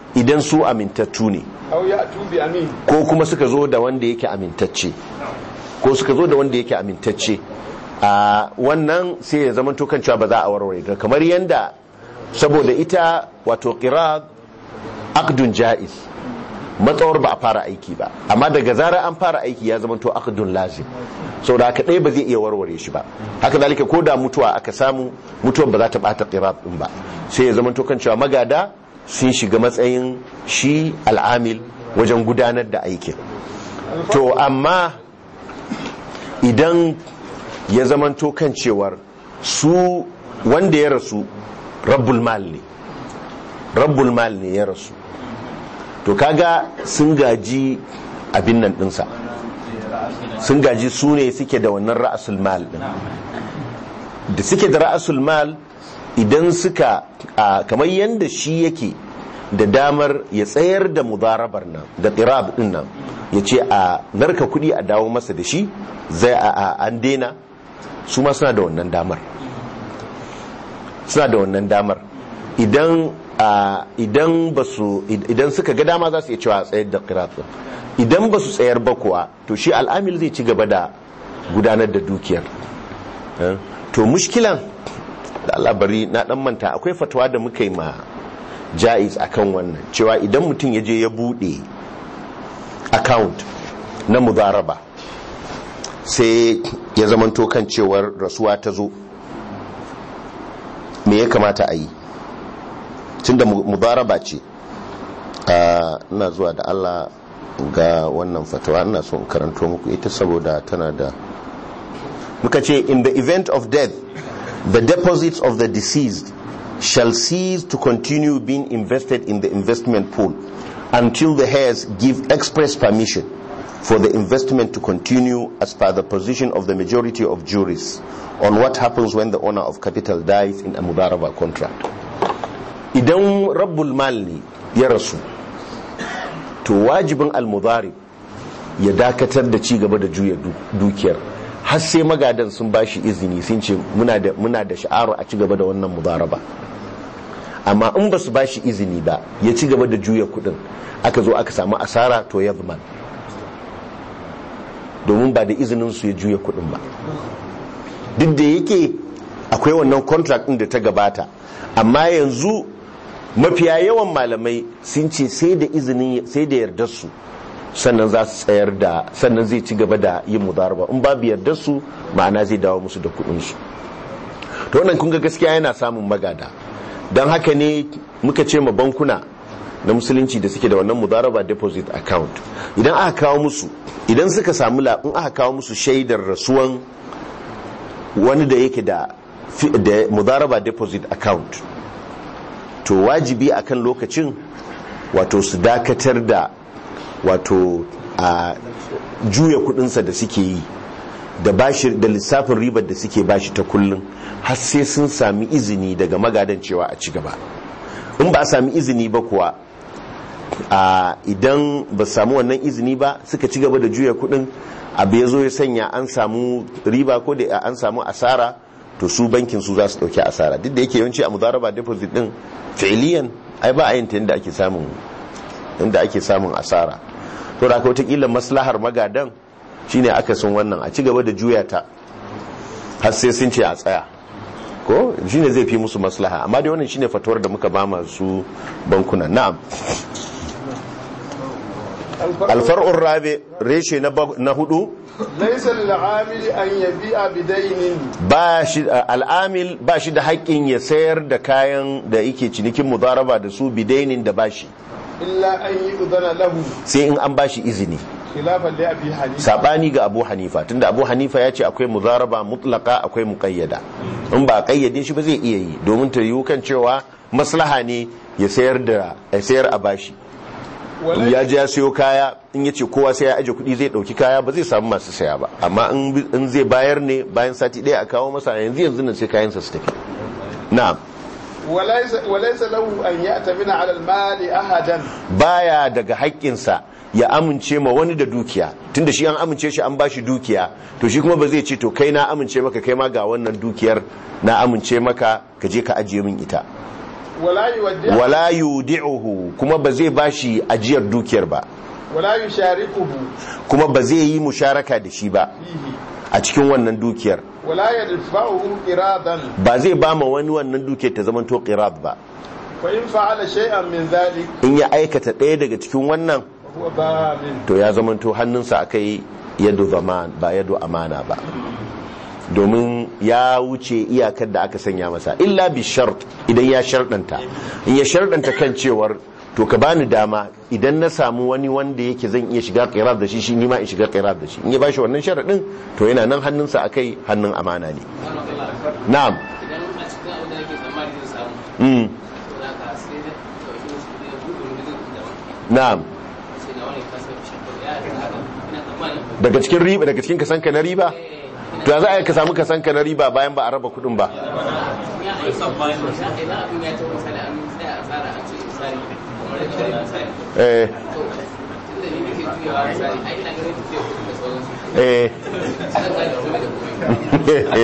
idan su amintattu ne aw ya'tu bi amin ko kuma suka zo da wanda yake amintacce ko suka zo da wanda yake amintacce a wannan sai ya zama kan cewa ba za a warware ta kamar yanda saboda ita wato qirab aqdun jaiz matsawar ba a fara aiki ba amma daga zarar an fara aiki ya zama to aqdun lazim saboda haka ɗaya ba zai iya warware shi ba haka zalika ko da mutuwa aka samu mutuwar ba za ta bata qirab din ba sai ya zama to kan cewa magada sun shiga matsayin shi al'amil wajen gudanar da aikin to amma idan ya zamanto kan cewar su wanda ya rasu rabbul mal ne rabbul mal ne ya rasu to kaga sun gaji abin nan dinsa sun gaji su ne suke da wannan ra'asul mal din da suke da ra'asul mal idan suka kamar yadda shi yake da damar ya tsayar da mudarabar nan da qirab din nan ya ce a narka kudi a dawo masa da shi zai a an dena su ma suna da wannan damar suna da wannan damar idan idan ba su idan suka ga dama za su iya cewa a tsayar da qirab idan ba su tsayar ba kuwa to shi al'amil zai ci gaba da gudanar da dukiyar to mushkilan da Allah bari na dan manta akwai fatawa da muka yi ma jaiz akan wannan cewa idan mutum ya je ya bude account na mudaraba sai ya zamanto kan cewar rasuwa ta zo me ya kamata a yi tunda mudaraba ce ina zuwa da Allah ga wannan fatawa ina so in karanto muku ita saboda tana da muka ce in the event of death the deposits of the deceased shall cease to continue being invested in the investment pool until the heirs give express permission for the investment to continue as per the position of the majority of juries on what happens when the owner of capital dies in a mudaraba contract idan rabbul mal ne ya rasu to wajibin almudarib ya dakatar da ci gaba da juya dukiyar har sai magadan sun bashi izini sun ce muna da muna da sha'aru a ci gaba da wannan mudaraba amma in ba su bashi izini ba ya ci gaba da juya kudin aka zo aka samu asara to ya zama domin ba da izinin su ya juya kudin ba duk da yake akwai wannan contract din da ta gabata amma yanzu mafiya yawan malamai sun ce sai da izinin sai da yardar su sannan za su tsayar da sannan zai ci gaba da yin mudaraba in babu yardar su ma'ana zai dawo musu da kudin su to wannan kun ga gaskiya yana samun magada don haka ne muka ce ma bankuna na musulunci da suke da wannan mudaraba deposit account idan aka kawo musu idan suka samu in aka kawo musu shaidar rasuwan wani da yake da mudaraba deposit account to wajibi akan lokacin wato su dakatar da wato a juya kudinsa da suke yi da bashi da lissafin ribar da suke bashi ta kullum har sai sun sami izini daga magadan cewa a ci gaba in ba a sami izini ba kuwa a idan ba samu wannan izini ba suka ci gaba da juya kudin abu ya zo ya sanya an samu riba ko da an samu asara to su bankin su za su dauki asara duk da yake yawanci a mudaraba deposit din fi'liyan ai ba a yin ta inda ake samun inda ake samun asara to da aka wata maslahar magadan shine aka sun wannan a ci gaba da juya ta har sai sun ce a tsaya ko shine zai fi musu maslaha amma dai wannan shine fatuwar da muka ba masu bankuna na'am alfar'un rabe reshe na hudu laisa lil'amili an yabi'a bidainin ba shi al'amil ba shi da haƙƙin ya sayar da kayan da yake cinikin mudaraba da su bidainin da bashi illa an yi udana lahu sai in an bashi izini khilafan li abi hanifa sabani ga abu hanifa tunda abu hanifa ya ce akwai mudaraba mutlaka akwai muqayyada in ba kayyade shi ba zai iya yi domin ta yiwu kan cewa maslaha ne ya sayar da ya sayar a bashi ya ji ya sayo kaya in ya ce kowa sai ya aje kuɗi zai ɗauki kaya ba zai samu masu saya ba amma in zai bayar ne bayan sati ɗaya a kawo masa yanzu yanzu nan sai kayansa su tafi na'am walaisa lahu an ya'tamina ala al-mali ahadan baya daga haƙƙinsa ya amince ma wani da dukiya tunda shi an amince shi an bashi dukiya to shi kuma ba zai ce to kai na amince maka kai ma ga wannan dukiyar na amince maka ka je ka ajiye min ita wala yuwaddi'u wala yudi'uhu kuma ba zai bashi ajiyar dukiyar ba wala yusharikuhu kuma ba zai yi musharaka da shi ba fihi a cikin wannan dukiyar wala yadfa'uhu iradan ba zai ba ma wani wannan dukiyar ta zama to qirab ba fa in fa'ala shay'an min dhalik in ya aikata ɗaya daga cikin wannan huwa dhamin to ya zama to hannunsa akai yadu zaman ba yadu amana ba domin ya wuce iyakar da aka sanya masa illa bi shart idan ya sharɗanta in ya sharɗanta kan cewar to ka bani dama idan na samu wani wanda yake zan iya shiga qirab da shi shi nima in shiga qirab da shi in ya bashi wannan sharadin to yana nan hannunsa akai hannun amana ne na'am idan a cikin abin da yake tsammani zai samu mm za ka sai da ɗauki wasu kuɗi da buɗe wani zai daban na'am sai na wani kasa shakar ya yi haka ina tsammani daga cikin riba daga cikin kasanka na riba to ya za a yi ka samu kasanka na riba bayan ba a raba kudin ba ya aiki tsammani ya kai na abin ya ce misali an tsaya a tsara a ce misali kamar da wani misali eh to tunda ni nake juyawa misali ai ina ganin tafiya kuɗi da sauransu eh sai ka da komai da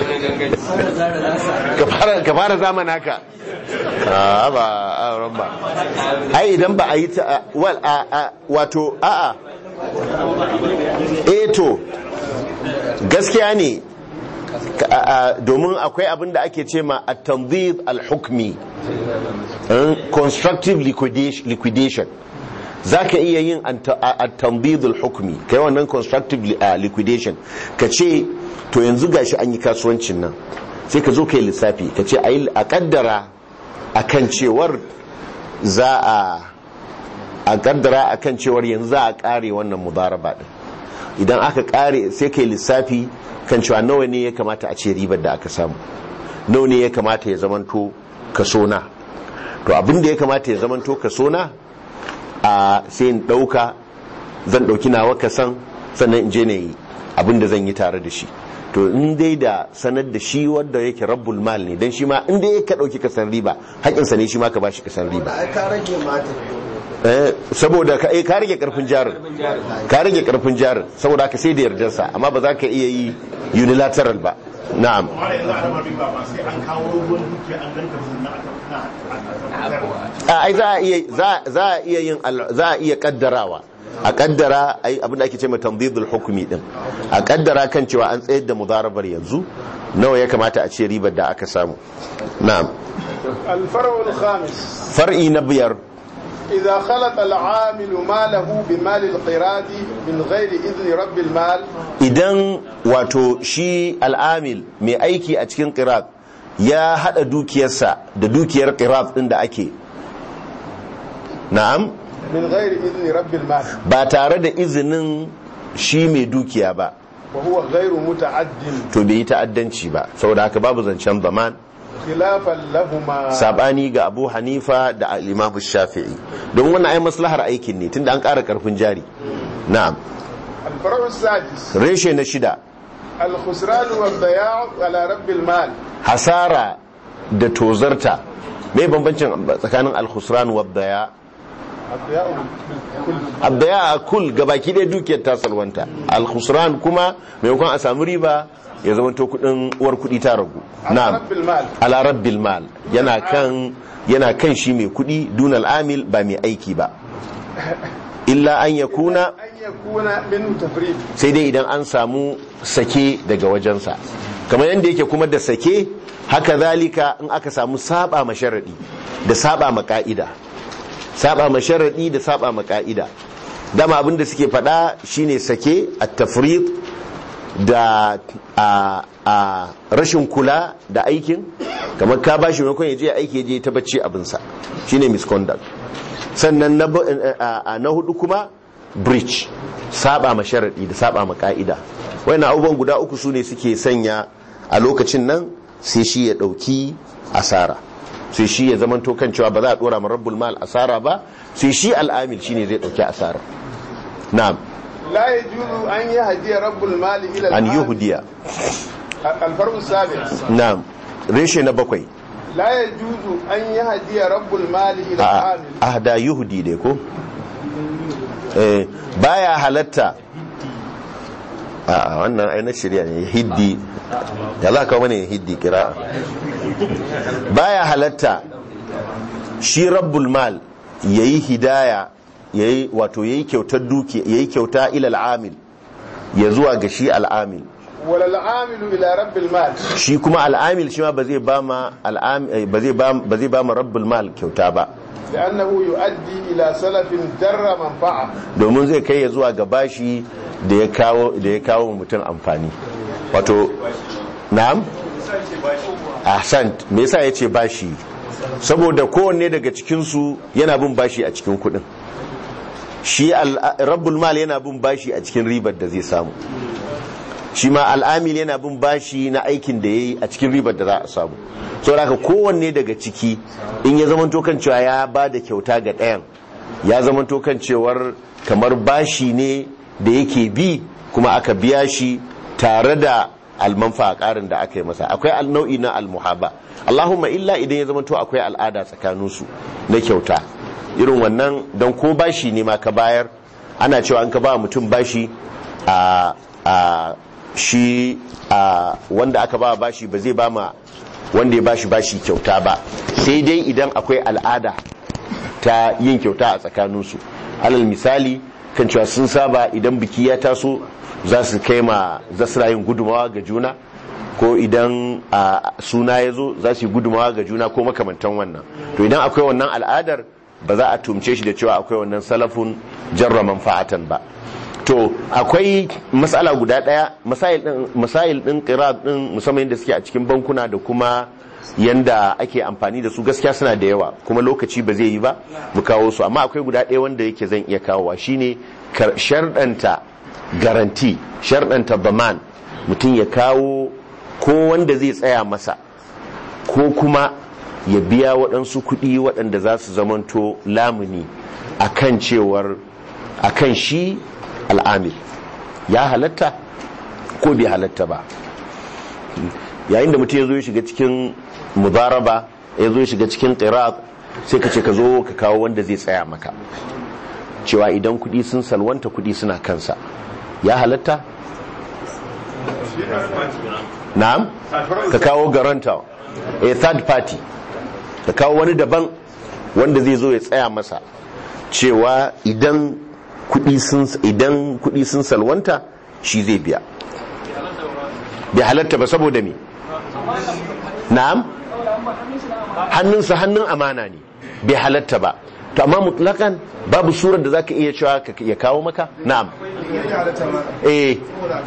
komai ka fara ka fara zamana ka a ba a ran ba ai idan ba a yi ta wal a a wato a a eh to gaskiya ne ka- a- a- domin akwai abin da ake ce ma at-tanzid al-hukmi eh, constructive liquidation liquidation zaka iya yin anta- a- at-tanzid al-hukmi kai wannan constructive li- ah, liquidation ka ce to yanzu gashi an yi kasuwancin nan sai ka zo kai lissafi ka ce ayi a kaddara akan cewar za a a kaddara akan cewar yanzu za a kare wannan mudaraba din idan aka kare sai kai lissafi kan cewa nawa ne ya kamata a ce ribar da aka samu nawa ne ya kamata ya zamanto kaso na to abin da ya kamata ya zamanto kaso na a sai in dauka zan dauki nawa kasan sannan in je na yi abin da zan yi tare da shi to in dai da sanar da shi wanda yake rabbul mal ne dan shi ma in dai ka dauki kasan riba haƙinsa ne shi ma ka bashi kasan riba ai ka rage mata Eh, saboda ka eh, ka rage karfin jarin ka rage karfin jarin saboda ka sai da yardarsa amma ba za ka iya yi unilateral ba na'am amma yanzu a raba riba ba sai an kawo ruwan dukiya an ganta sannan a tabbatar a ai za a iya za za a iya yin al- za a iya kaddarawa a kaddara ai abin da ake ce ma tanzidul hukmi din a kaddara kan cewa an tsayar da mudarabar yanzu nawa ya kamata a ce ribar da aka samu na'am الفرع الخامس far'i na biyar إذا خلط العامل ماله بمال القراد من غير إذن رب المال idan wato shi al'amil mai aiki a cikin qirat ya hada dukiyarsa da dukiyar qirat din da ake na'am من غير إذن رب المال ba tare da izinin shi mai dukiya ba وهو غير متعد to bai yi ta'addanci ba saboda haka babu zancen zaman خلافا لهما sabani ga abu hanifa da al-imam shafi'i don wannan ai maslahar aikin ne tunda an ƙara karfin jari na'am الفرع السادس reshe na shida الخسران والضياع على رب المال hasara da tozarta mai bambancin tsakanin al-khusran wa daya الضياع كل abdaya a kul gabaki ɗaya dukiyar ta salwanta al-khusran kuma maimakon a samu riba ya zama to kudin uwar kudi ta ragu على na'am رب المال ala rabbil mal yana kan yana kan shi mai kudi dunal amil ba mai aiki ba illa an yakuna أن يكون منه تفريط sai dai idan an samu sake daga wajensa kamar yadda yake kuma da sake haka zalika in aka samu saba ma sharadi da saba ma ka'ida saba ma sharadi da saba ma ka'ida dama abin da suke faɗa shine sake at-tafrid da a, a rashin kula da aikin kamar ka bashi maimakon ya je aiki ya je ta bacci abinsa shine misconduct sannan na, bu- a- a- na hudu kuma breach saba ma sharadi da saba ma ka'ida wayannan abubuwan guda uku su ne suke sanya a lokacin nan sai shi ya dauki asara sai shi ya zamanto kan cewa ba za a dora ma rabbul mal asara ba sai shi al'amil shine zai dauki asara na'am لا يجوز أن يهدي رب المال إلى an العامل. yuhdiya الفرع السابع na'am reshe na bakwai لا يجوز أن يهدي رب المال إلى a العامل ahda yuhdi dai ko eh baya halatta a wannan ai na shirya ne hiddi ya za ka wani hiddi kira baya halatta shi rabbul mal yayi hidaya yayi wato yayi kyautar duki yayi kyauta ila al'amil ya zuwa ga shi al'amil wala al'amilu ila rabbil mal shi kuma al'amil shi ma ba zai ba ma al'amil ba zai ba ba zai ba ma rabbul mal kyauta ba لأنه يؤدي إلى سلف در منفعة domin zai kai ya zuwa ga bashi da ya kawo da ya kawo wa mutum amfani wato na'am ahsant me yasa yace bashi saboda kowanne daga cikin su yana bin bashi a cikin kudin shi al- rabbul mal yana bin bashi a cikin ribar da zai samu shi ma al'amil yana bin bashi na aikin da yayi a cikin ribar da za a samu saboda haka kowanne daga ciki in ya zama kan cewa ya ba da kyauta ga ɗayan ya zama kan cewar kamar bashi ne da yake bi kuma aka biya shi tare da almanfa a ƙarin da aka yi masa akwai al- nau'i na almuhaba allahumma illa idan ya zama to akwai al'ada tsakaninsu na kyauta irin wannan don ko bashi ne ma ka bayar ana cewa an ka ba mutum bashi a a shi a wanda aka ba bashi ba zai ba ma wanda ya bashi bashi kyauta ba sai dai idan akwai al'ada ta yin kyauta a tsakaninsu alal misali kan cewa sun saba idan biki ya taso za su kai ma za su yin gudumawa ga juna ko idan a suna ya zo za su yi gudumawa ga juna ko makamantan wannan to idan akwai wannan al'adar ba za a tumce shi da cewa akwai wannan salafun jarra manfa'atan ba to akwai matsala guda daya masail din qira'at din musamman yadda suke a cikin bankuna da kuma yanda ake amfani da su gaskiya suna da yawa kuma lokaci ba zai yi ba mu kawo su amma akwai guda ɗaya wanda yake zan iya kawowa shine kar- sharɗanta garanti sharɗanta baman mutum ya kawo ko wanda zai tsaya masa ko kuma ya biya waɗansu kuɗi waɗanda za su zamanto lamuni akan cewar akan shi al'amil ya halatta ko bai halatta ba yayin da mutum ya zo ya shiga cikin mubaraba ya zo ya shiga cikin qirat sai ka ce ka zo ka kawo wanda zai tsaya maka cewa idan kudi sun salwanta kudi suna kansa ya halatta na'am ka kawo garanta a third party ka kawo wani daban wanda zai zo ya tsaya masa cewa idan kudi sun idan kudi sun salwanta shi zai biya bai halatta ba saboda me na'am hannunsa hannun amana ne bai halatta ba to amma mutlakan babu surar da zaka iya cewa ka- ya kawo maka na'am eh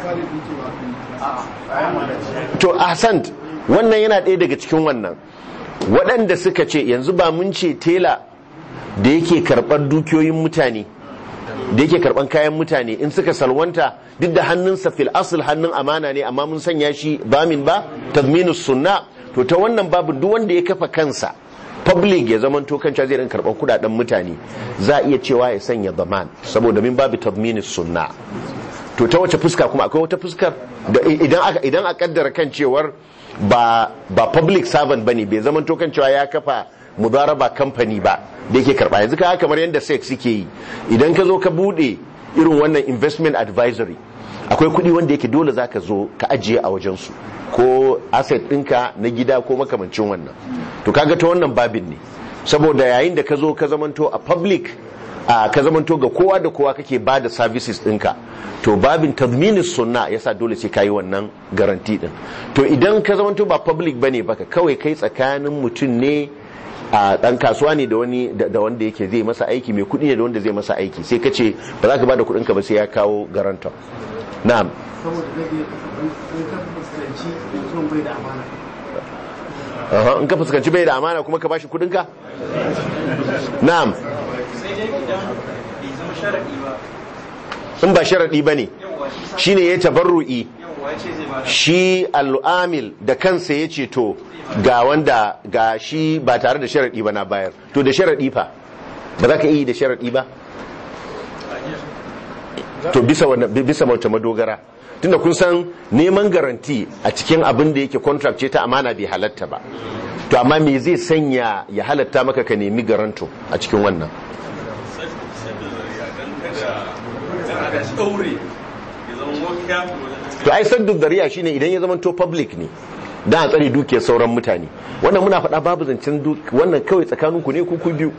to ahsant wannan yana ɗaya daga cikin wannan waɗanda suka ce yanzu ba mun ce tela da yake karɓar dukiyoyin mutane da yake karɓar kayan mutane in suka salwanta duk da hannunsa fil asl hannun amana ne amma mun sanya shi bamin ba tazminus sunna to ta wannan babu duk wanda ya kafa kansa public ya zaman to kanca zai rin karɓar kudaden mutane za a iya cewa ya sanya zaman saboda min babu tazminus sunna to ta wace fuska kuma akwai wata fuskar da idan aka idan a kaddara kan cewar ba ba public servant bane bai zaman to kan cewa ya kafa mudaraba company ba da yake karba yanzu ka kamar yadda sex suke yi idan ka zo ka bude irin wannan investment advisory akwai kuɗi wanda yake dole zaka zo ka ajiye a wajen su ko asset ɗinka na gida ko makamancin wannan to kaga ta wannan babin ne saboda yayin da ka zo ka zamanto a public a ka zamanto ga kowa da kowa kake ba da services ɗinka to babin tazminis sunna yasa dole sai kayi wannan garanti din to idan ka zamanto ba public bane baka kawai kai tsakanin mutum ne a dan kasuwa ne da wani da wanda yake zai masa aiki mai kuɗi ne da wanda zai masa aiki sai ka ce ba za ka ba da kuɗinka ba sai ya kawo garantor na'am saboda zai iya in ka fuskanci mutum bai da amana Aha, in ka fuskanci bai da amana kuma ka bashi kuɗinka na'am sai dai idan bai zama sharaɗi ba in ba sharaɗi ba ne shi ne ya tabarru'i yawwa ya ce zai ba da shi al'amil da kansa ya ce to ga wanda ga shi ba tare da sharaɗi ba na bayar to da sharaɗi fa ba za ka iya yi da sharaɗi ba to bisa wanda bisa wata madogara tunda kun san neman garanti a cikin abin da yake contract ce ta amana bai halatta ba to amma me zai sanya ya halatta maka ka nemi garanto a cikin wannan to ai saddu dariya shine idan ya zama to public ne dan a tsare dukiyar sauran mutane wannan muna faɗa babu zancen duk wannan kawai tsakaninku ne ku ku biyu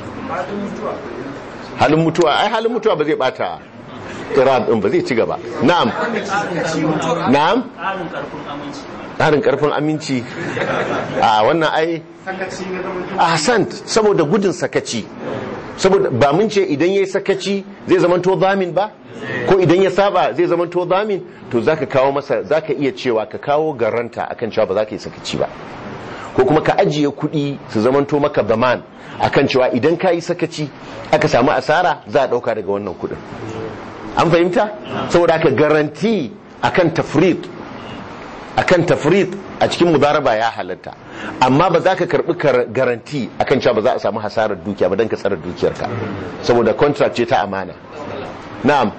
halin mutuwa ai halin mutuwa ba zai bata qira'at din ba zai ci gaba na'am na'am ƙarin ƙarfin aminci ƙarin karfin aminci a wannan ai ahsan saboda gudun sakaci saboda ba mun ce idan yayi sakaci zai zamanto zamin ba ko idan ya saba zai zamanto zamin to zaka kawo masa zaka iya cewa ka kawo garanta akan cewa ba za ka yi sakaci ba ko kuma ka ajiye kuɗi su zamanto maka baman akan cewa idan ka yi sakaci aka samu asara za a ɗauka daga wannan kuɗin an fahimta saboda aka garanti akan tafrit akan tafrit a cikin mudaraba ya halatta amma ba za ka karbi garanti akan cewa ba za a samu hasarar dukiya ba don ka tsara dukiyarka saboda contract ce ta amana na'am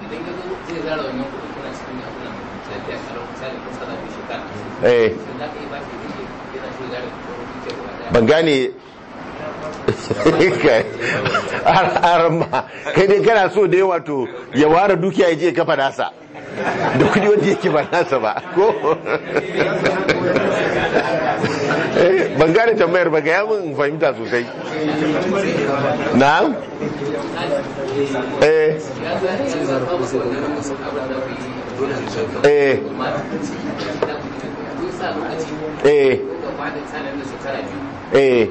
eh ban gane arama kai dai kana so da yawa to ya ware dukiya ya je kafa nasa da kudi wanda yake ba nasa ba ko ban gane tambayar ba ga mun fahimta sosai na eh eh eh eh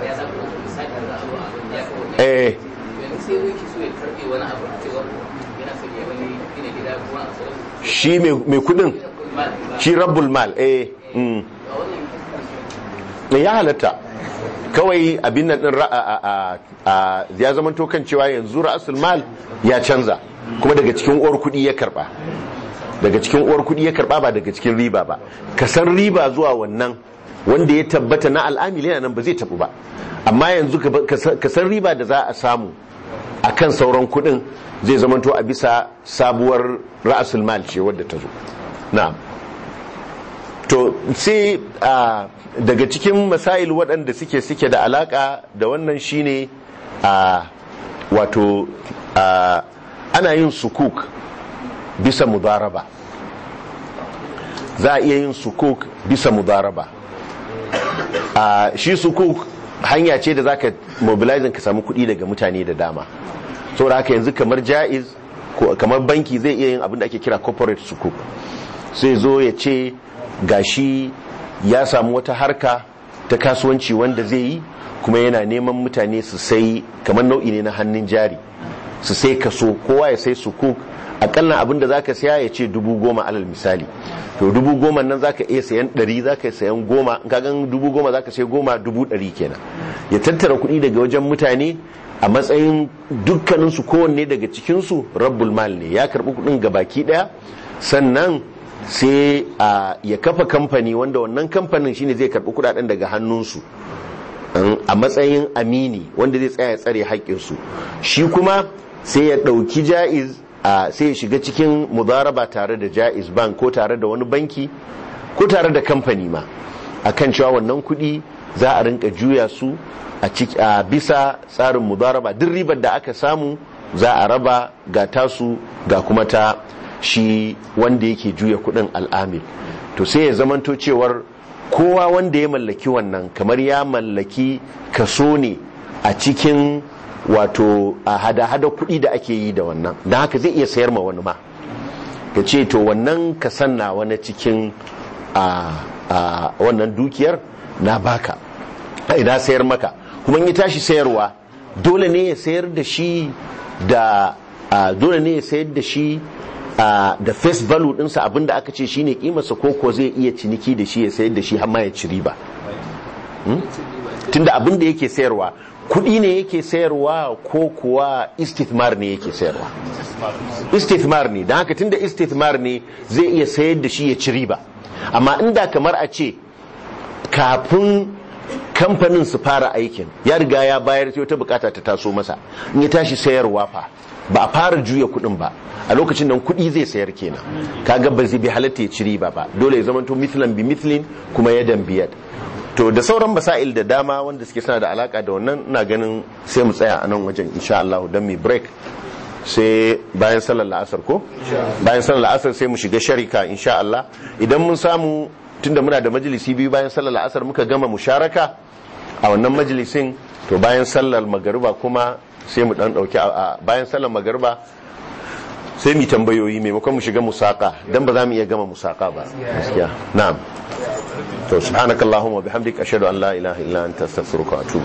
eh shi mai kudin shi rabbul mal eh mm. ya halatta kawai abin nan din ya zama to kan cewa yanzu ra'asul mal ya canza kuma daga cikin uwar kudi ya karba daga cikin uwar kudi ya karba ba daga cikin riba ba ka san riba zuwa wannan wanda ya tabbata na al'amili yana nan ba zai tabu ba amma yanzu ka san riba da za a samu a kan sauran kudin zai zamanto a bisa sabuwar ra'asul mal ce wadda ta zo na'am to sai daga cikin masail waɗanda suke suke da alaka da wannan shine a wato ana yin sukuk bisa mudaraba za a iya yin sukuk bisa mudaraba shi sukuk hanya ce da za ka mobilizing ka samu kuɗi daga mutane da dama saboda haka yanzu kamar jaiz kamar banki zai iya yin abin da ake kira corporate sukuk sai zo ya ce gashi ya samu wata harka ta kasuwanci wanda zai yi kuma yana neman mutane su sai kamar nau'i ne na hannun jari su sai kaso kowa ya sai sukuk akalla abin da zaka saya ya ce dubu goma alal misali to dubu goma nan zaka iya sayan ɗari zaka sayan goma in ka gan dubu goma zaka sai goma dubu ɗari kenan ya tattara kuɗi daga wajen mutane a matsayin dukkaninsu kowanne daga cikinsu rabbul mal ne ya karɓi kuɗin ga baki ɗaya sannan sai ya kafa kamfani wanda wannan kamfanin shine zai karɓi kuɗaɗen daga hannunsu a matsayin amini wanda zai tsaya ya tsare haƙƙinsu shi kuma sai ya ɗauki ja'iz sai ya shiga cikin mudaraba tare da ja'iz bank ko tare da wani banki ko tare da kamfani ma akan cewa wannan kuɗi za a rinka juya su a bisa tsarin mudaraba duk ribar da aka samu za a raba ga tasu ga kuma ta shi wanda yake juya kuɗin al'amil to sai ya zamanto cewar kowa wanda ya mallaki wannan kamar ya mallaki kaso ne a cikin wato a hada-hada kuɗi da ake yi da wannan don haka zai iya sayar ma wani ma ka ce to wannan ka sanna wani cikin a wannan dukiyar na baka idan sayar maka kuma in ya tashi sayarwa dole ne ya sayar da shi da dole ne ya sayar da shi da face value ɗinsa abinda aka ce shine kimarsa ko ko zai iya ciniki da shi ya sayar da shi har ma ya ci riba tunda abinda yake sayarwa kudi ne yake sayarwa ko kuwa istithmar ne yake sayarwa istithmar ne don haka tunda istithmar ne zai iya sayar da shi ya ci riba amma inda kamar a ce kafin kamfanin su fara aikin ya riga ya bayar sai wata bukata ta taso masa in ya tashi sayarwa fa ba a fara juya kudin ba a lokacin nan kudi zai sayar kenan kaga ba zai bi halatta ya ci riba ba dole ya zamanto mithlan bi mithlin kuma yadan biyad to da sauran basail da dama wanda suke suna da alaka da wannan ina ganin sai mu tsaya a nan wajen insha Allah don mi break sai bayan sallar la'asar ko bayan sallar la'asar sai mu shiga sharika insha Allah idan mun samu tunda muna da majalisi biyu bayan sallar la'asar muka gama musharaka a wannan majalisin to bayan sallar magariba kuma sai mu dan dauki a bayan sallar magariba sai mu tambayoyi maimakon mu shiga musaka dan ba za mu iya gama musaka ba gaskiya na'am to subhanakallahumma bihamdika ashhadu an la ilaha illa anta astaghfiruka wa atubu